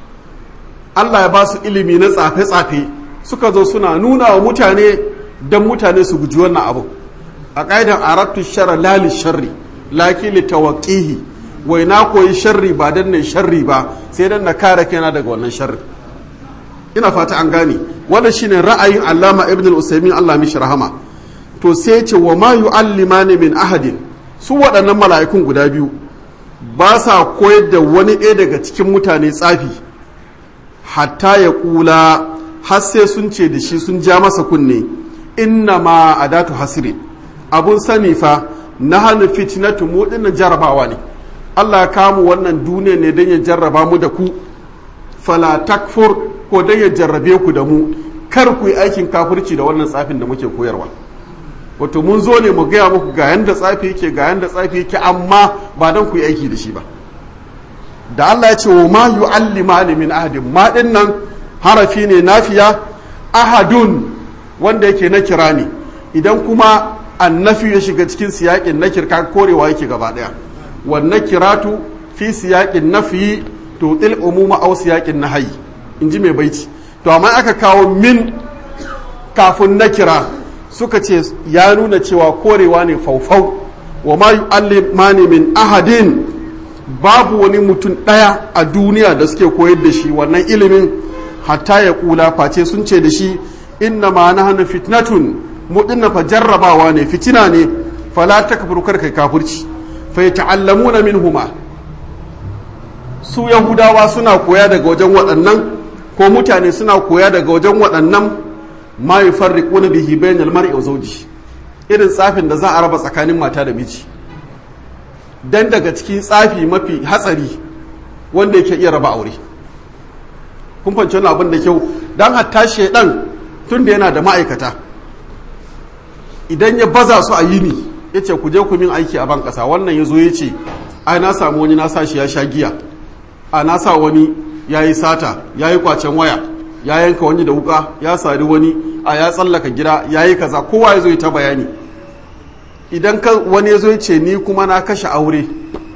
allah ya ba su ilimi na tsafe-tsafe suka zo suna nuna wa mutane don mutane su guji wannan abu a ƙa'idan arattu shara lali sharri laki li tawaqihi wai na koyi sharri ba dan ne sharri ba sai dan na kare kaina daga wannan sharri ina fata an gane wannan shine ra'ayin Allama Ibn al-Usaymin Allah mishi rahama to sai ce wa ma yu'allimani min ahadin su waɗannan mala'ikun guda biyu ba sa koyar da wani ɗaya daga cikin mutane tsafi hatta ya kula har sai sun ce da shi sun ja masa kunne inna ma adatu hasirin abun sani fa na hannu fitnatu mu dinnan jarabawa ne Allah ya kamu wannan duniya ne don ya jarraba mu da ku fala takfur ko don ya jarrabe ku da mu kar ku yi aikin kafirci da wannan tsafin da muke koyarwa wato mun zo ne mu gaya muku ga yanda tsafi yake ga yanda tsafi yake amma ba don ku yi aiki da shi ba da Allah ya ce wa ma yu'allimani min ahadin ma din nan harafi ne nafiya ahadun wanda yake na kira ne idan kuma annafi ya shiga cikin siyaƙin na kirka korewa yake gaba ɗaya wannan kiratu fi siyaƙin nafi to til umuma au siyaƙin nahayi in ji mai baiti to amma aka kawo min kafin na kira suka ce ya nuna cewa korewa ne faufau wa ma yu'allimani min ahadin babu wani mutum ɗaya a duniya da suke koyar da shi wannan ilimin hatta ya kula face sun ce da shi inna ma nahnu fitnatun mu dinna fa jarrabawa ne fitina ne fala takfuru kar kai kafirci fa yata'allamuna minhuma su yahudawa suna koya daga wajen waɗannan ko mutane suna koya daga wajen waɗannan ma yufarriquna bihi bainal mar'i wa zawji irin tsafin da za a raba tsakanin mata da miji dan daga cikin tsafi mafi hatsari wanda yake iya raba aure kun fahimci wannan abin da kyau dan hatta shedan tun da yana da ma'aikata idan ya baza su a yini ya ce ku je ku min aiki a ban ƙasa wannan ya zo ya ce ai na samu wani na sa shi ya sha giya a na sa wani ya yi sata ya yi kwacen waya ya yanka wani da wuka ya sari wani a ya tsallaka gida ya yi kaza kowa ya zo ya ta bayani idan wani ya zo ya ce ni kuma na kashe aure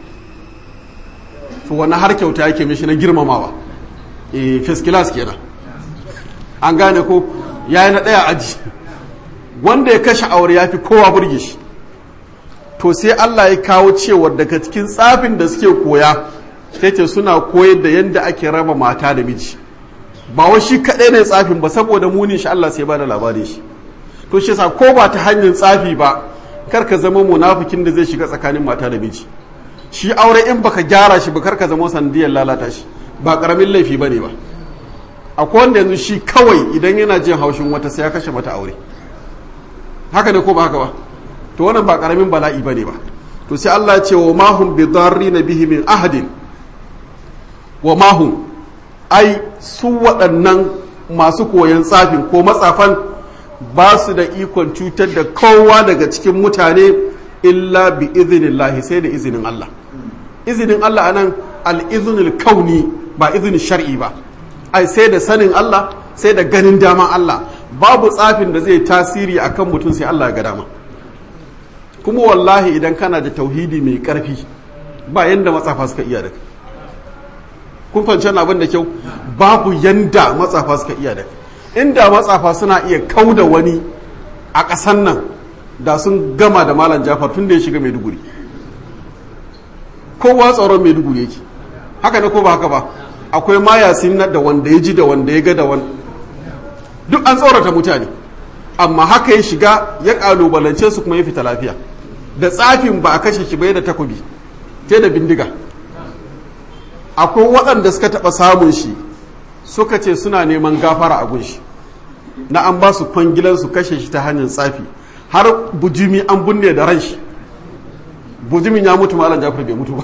to wani har kyauta yake mishi na girmamawa e first class kenan an gane ko ya yi na ɗaya aji wanda ya kashe aure ya fi kowa burge shi to sai Allah ya kawo cewar daga cikin tsafin da suke koya sai ce suna koyar da yadda ake raba mata da miji ba wai shi kaɗai ne tsafin ba saboda munin shi Allah sai ba da labarin shi to shi yasa ko ba ta hanyar tsafi ba kar ka zama munafikin da zai shiga tsakanin mata da miji shi aure in baka gyara shi ba kar ka zama sanadiyar lalata shi ba karamin laifi bane ba akwai wanda yanzu shi kawai idan yana jin haushin wata sai ya kashe mata aure haka ne ko ba haka ba to wannan ba karamin bala'i bane ba to sai Allah ya ce wa mahum bi na bihi min ahadin wa mahum ai su waɗannan masu koyon tsafin ko matsafan ba su da ikon cutar da kowa daga cikin mutane illa bi izinin sai da izinin Allah izinin Allah anan al-iznul kauni ba izinin shar'i ba ai sai da sanin Allah sai da ganin dama Allah babu tsafin da zai tasiri akan mutum sai Allah ya ga dama kuma wallahi idan kana da tauhidi mai karfi ba yanda matsafa suka iya da kun fahimci abin da kyau babu yanda matsafa suka iya da inda matsafa suna iya kauda wani a ƙasan nan da sun gama da malam jafar tun da ya shiga maiduguri kowa tsaron maiduguri yake haka ne ko ba haka ba akwai mayasin na da wanda ya ji da wanda ya ga da wani duk an tsorata mutane amma haka ya shiga ya kalubalance su kuma ya fita lafiya da tsafin ba a kashe shi bai da takobi te da bindiga akwai waɗanda suka taɓa samun shi suka ce suna neman gafara a gunshi na an ba su kwangilan su kashe shi ta hanyar tsafi har bujimi an binne da ran shi bujimin ya mutu malam jafar bai mutu ba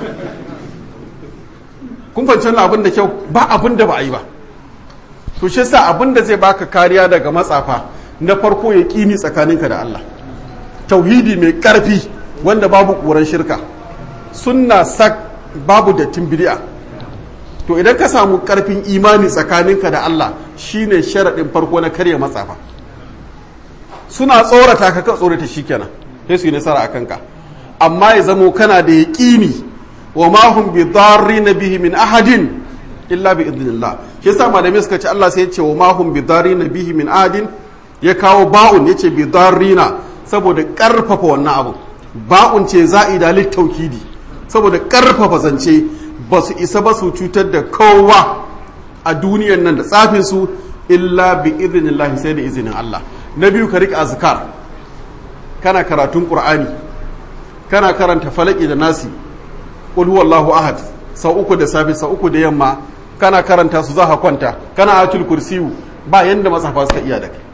kun fahimci abin da kyau ba abin da ba a yi ba to shi sa abin da zai baka kariya daga matsafa na farko ya kini tsakaninka da Allah tauhidi mai karfi wanda babu ƙuran shirka sunna sak babu dattin bid'a to idan ka samu karfin imani tsakaninka da Allah shine sharaɗin farko na karya matsafa suna tsorata ka ka tsorata shikenan sai su yi nasara a kanka amma ya zamo kana da yaƙini wa ma hum bi na bihi min ahadin illa bi idnillah shi yasa malamai suka ce Allah sai ya ce wa ma hum bi na bihi min ahadin ya kawo ba'un yace bi darrina saboda karfafa wannan abu ba'un ce za'ida littaukidi saboda karfafa zance ba su isa ba su cutar da kowa a duniyan nan da tsafin su illa bi idnillah sai da izinin Allah na biyu ka rika azkar kana karatun qur'ani kana karanta falaki da nasi qul huwallahu ahad sau uku da safe sau uku da yamma kana karanta su za ka kwanta kana atul kursiyu ba yanda matsafa suka iya da kai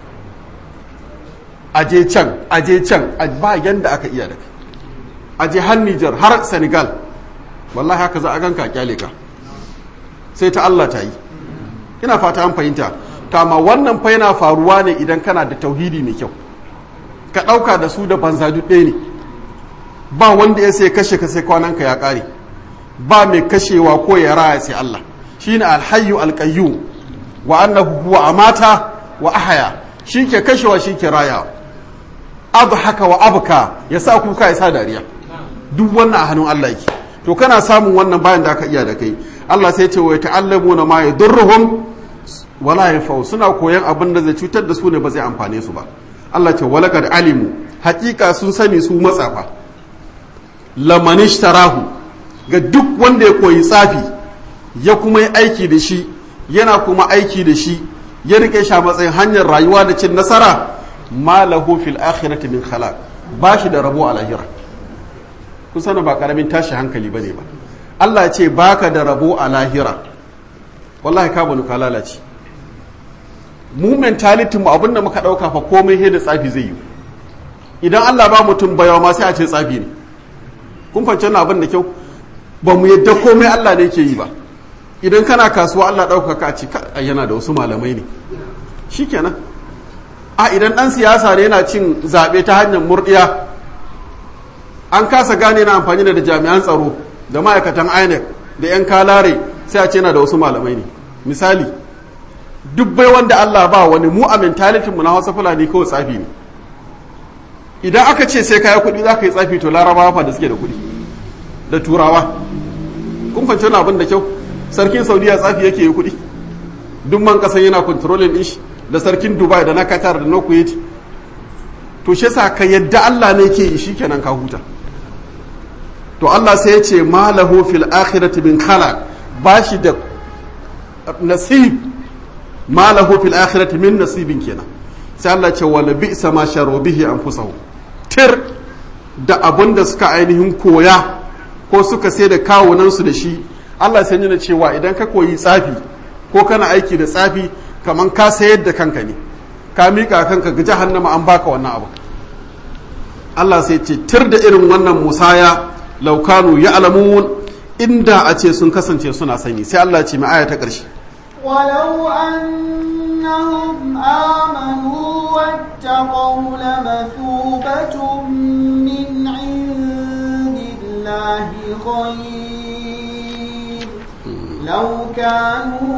aje can aje can ba yanda aka iya da kai aje har Niger har Senegal wallahi haka za a ganka kyale ka sai ta Allah ta yi ina fata an fahimta kama wannan fa yana faruwa ne idan kana da tauhidi mai kyau ka ɗauka da su da banza duk ɗaya ne ba wanda ya sai kashe ka sai kwananka ya ƙare ba mai kashewa ko ya raya sai Allah shine alhayyu alqayyum wa annahu huwa amata wa ahaya shi ke kashewa shi ke raya haka wa abka ya sa kuka ya sa dariya duk wannan a hannun Allah yake to kana samun wannan bayan da aka iya da kai Allah sai ce wa ta'allamuna ma yadurruhum wala yanfa'u suna koyan abin da zai cutar da su ne ba zai amfane su ba Allah ce walakad alimu hakika sun sani su matsafa lamanishtarahu ga duk wanda ya koyi tsafi ya kuma yi aiki da shi yana kuma aiki da shi ya rike shi a matsayin hanyar rayuwa da cin nasara ma lahu fil akhirati min khalaq ba shi da rabo a lahira kun sana ba karamin tashi hankali bane ba Allah ya ce baka da rabo a lahira wallahi ka bani ka lalace mu mentality mu abinda muka dauka fa komai he da tsafi zai yi idan Allah ba mutum bayawa ma sai a ce tsafi ne kun fahimci wannan abin da kyau ba mu yadda komai Allah ne ke yi ba idan kana kasuwa Allah ɗauka ka ce yana da wasu malamai ne shikenan a idan ɗan siyasa ne yana cin zaɓe ta hanyar murɗiya an kasa gane na amfani da jami'an tsaro da ma'aikatan inec da 'yan kalare sai a ce yana da wasu malamai ne misali duk bai wanda Allah ba wani mu a mentalitin mu na Hausa Fulani kawai tsafi ne idan aka ce sai kaya kuɗi za ka yi tsafi to larabawa fa da suke da kuɗi da turawa kun fahimci wani abin da kyau sarkin saudiya tsafi yake yi kuɗi duk man kasan yana kontrolin din shi da sarkin dubai da na qatar da na kuwait to shi yasa ka yadda Allah ne ke yi shikenan ka huta to Allah sai ya ce malahu fil akhirati min khalaq bashi da nasib ma lahu fil akhirati min nasibin kenan sai Allah ce wala bi'sa ma sharu bihi anfusahum tir da abun da suka ainihin koya ko suka sai da kawunan su da shi Allah sai yana cewa idan ka koyi tsafi ko kana aiki da tsafi kaman ka sayar da kanka ne ka mika kanka ga jahannama an baka wannan abu Allah sai ce tir da irin wannan musaya laukanu ya'lamun inda a ce sun kasance suna sani sai Allah ce mai aya ta ƙarshe ولو أنهم آمنوا واتقوا لمثوبة من عند الله خير لو كانوا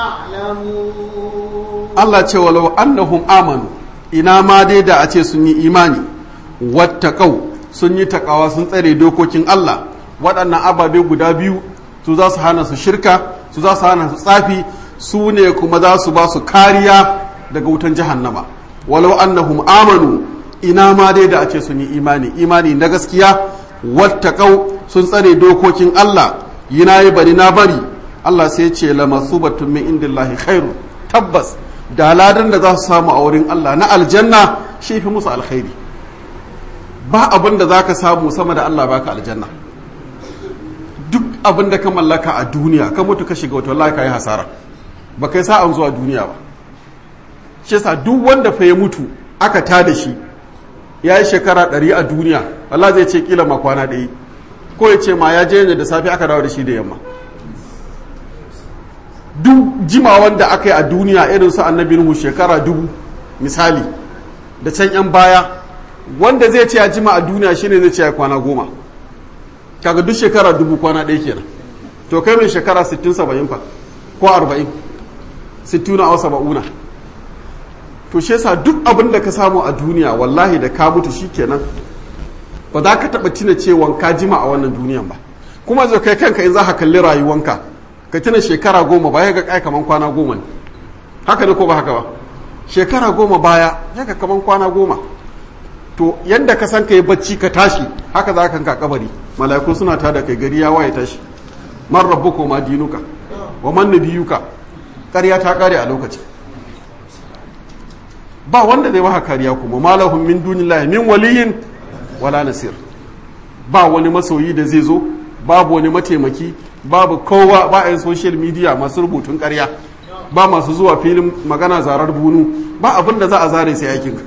يعلمون Allah ce walau annahum amanu ina ma dai da a ce sun yi imani wattaqau sun yi takawa sun tsare dokokin Allah waɗannan ababe guda biyu su za su hana su shirka su za su hana su tsafi su ne kuma za su ba su kariya daga wutan jahannama walau annahum amanu ina ma dai da a ce sun yi imani imani na gaskiya wattaqau sun tsare dokokin Allah yina yi bari na bari Allah sai ce la masubatun min indillahi khairu tabbas da ladan da za su samu a wurin Allah na aljanna shi fi musu alkhairi ba abin da za ka samu sama da Allah baka aljanna duk abin da ka mallaka a duniya ka mutu ka shiga wata wallahi ka yi hasara ba kai sa'an zuwa duniya ba shi yasa duk wanda fa ya mutu aka tada shi ya yi shekara ɗari a duniya Allah zai ce kila ma kwana ɗaya ko ya ce ma ya je ne da safe aka dawo da shi da yamma duk jimawan da aka yi a duniya irin su annabi Nuhu shekara dubu misali da can yan baya wanda zai ce ya jima a duniya shine zai ce ya kwana goma kaga duk shekara dubu kwana ɗaya kenan to kai mai shekara 60 70 fa ko 40 60 na wasa ba'una to shi yasa duk abin da ka samu a duniya wallahi da ka mutu shikenan ba za ka taɓa tuna cewa ka jima a wannan duniyan ba kuma zai kai kanka in za ka kalli rayuwanka ka tuna shekara goma baya ga kai kaman kwana goma ne haka ne ko ba haka ba shekara goma baya ya ka kaman kwana goma to yanda ka san ka yi bacci ka tashi haka za ka kanka kabari mala'iku suna tada kai gari ya waye tashi man rabbuka ma dinuka wa man nabiyuka ƙarya ta ƙare a lokaci ba wanda zai maka kariya kuma malahum min dunillahi min waliyin wala nasir ba wani masoyi da zai zo babu wani mataimaki babu kowa ba a social media masu rubutun karya ba masu zuwa filin magana zarar bunu ba abin da za a zare sai aikinka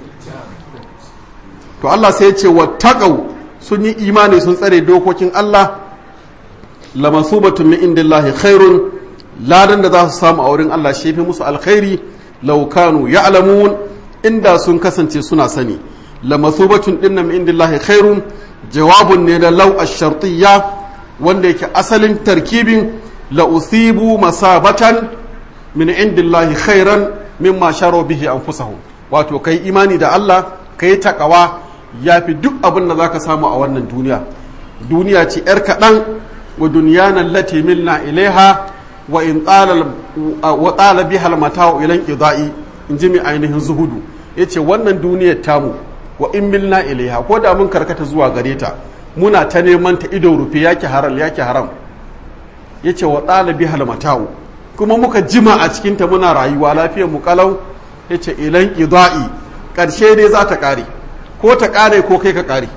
to Allah sai ya ce wa taqaw sun yi imani sun tsare dokokin Allah lamasubatun min indillahi khairun ladan da za su samu a wurin Allah shi fi musu alkhairi law kanu ya'lamun inda sun kasance suna sani lamasubatun dinnan min indillahi khairun jawabun ne da law ash-shartiyya wanda yake asalin tarkibin la usibu masabatan min indillahi khairan mimma sharo bihi anfusahum wato kai imani da Allah kai takawa yafi duk abin da zaka samu a wannan duniya duniya ce yar kaɗan wa dunyana allati milna ilaiha wa in tsala wa tsala biha almata'u ila idai in ji mai ainihin zuhudu yace wannan duniyar tamu wa in milna ilaiha ko da mun karkata zuwa gare ta muna ta neman ta ido rufe yake haram yake haram yace wa ɗalibi halmata'u kuma muka jima a cikinta muna rayuwa lafiyar mu kalau yace ilan ida'i ƙarshe dai za ta ƙare ko ta ƙare ko kai ka ƙare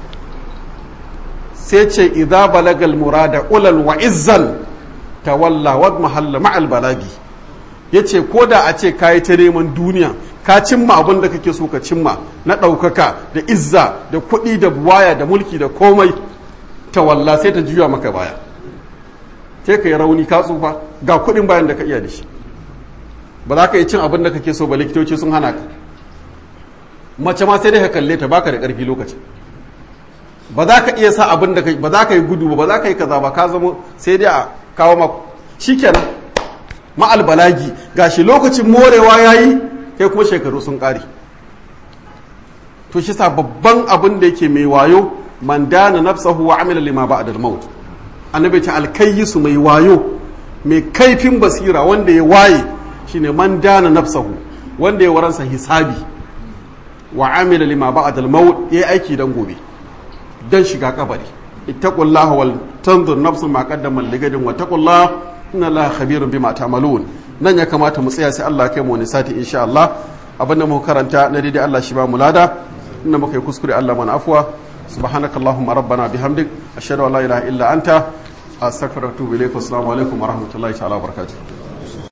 sai ce idza balagal murada ulal wa izzan tawalla wad mahalla ma'al balagi yace ko da a ce kayi ta neman duniya ka cimma abin da kake so ka cimma na ɗaukaka da izza da kuɗi da buwaya da mulki da komai ta walla sai ta juya maka baya sai ka yi rauni ka tsufa ga kuɗin bayan da ka iya da shi ba za ka yi cin abin da kake so ba likitoci sun hana ka mace ma sai dai ka kalle ta baka da ƙarfi lokaci ba za ka iya sa abin da ba za ka yi gudu ba ba za ka yi kaza ba ka zama sai dai a kawo ma shikenan ma'al balagi gashi lokacin morewa yayi kai kuma shekaru sun ƙare to shi sa babban abin da yake mai wayo man dana nafsahu wa amila lima ba'da al-maut annabi ta alkayyisu mai wayo mai kaifin basira wanda ya waye shine man dana nafsahu wanda ya waransa hisabi wa amila lima ba'da al-maut yayi aiki dan gobe dan shiga kabari ittaqullaha wal tanzur nafsun ma qaddamat ligadin wa taqullaha inna allaha khabirun bima ta'malun nan ya kamata mu tsaya sai Allah kai mu wani sati insha Allah abin da muka karanta na daidai Allah shi ba mu lada inda muka yi kuskure Allah mana afwa subhanakallahumma rabbana bihamdik ashhadu an la ilaha illa anta astaghfiruka wa atubu ilaik assalamu alaikum wa rahmatullahi ta'ala wa barakatuh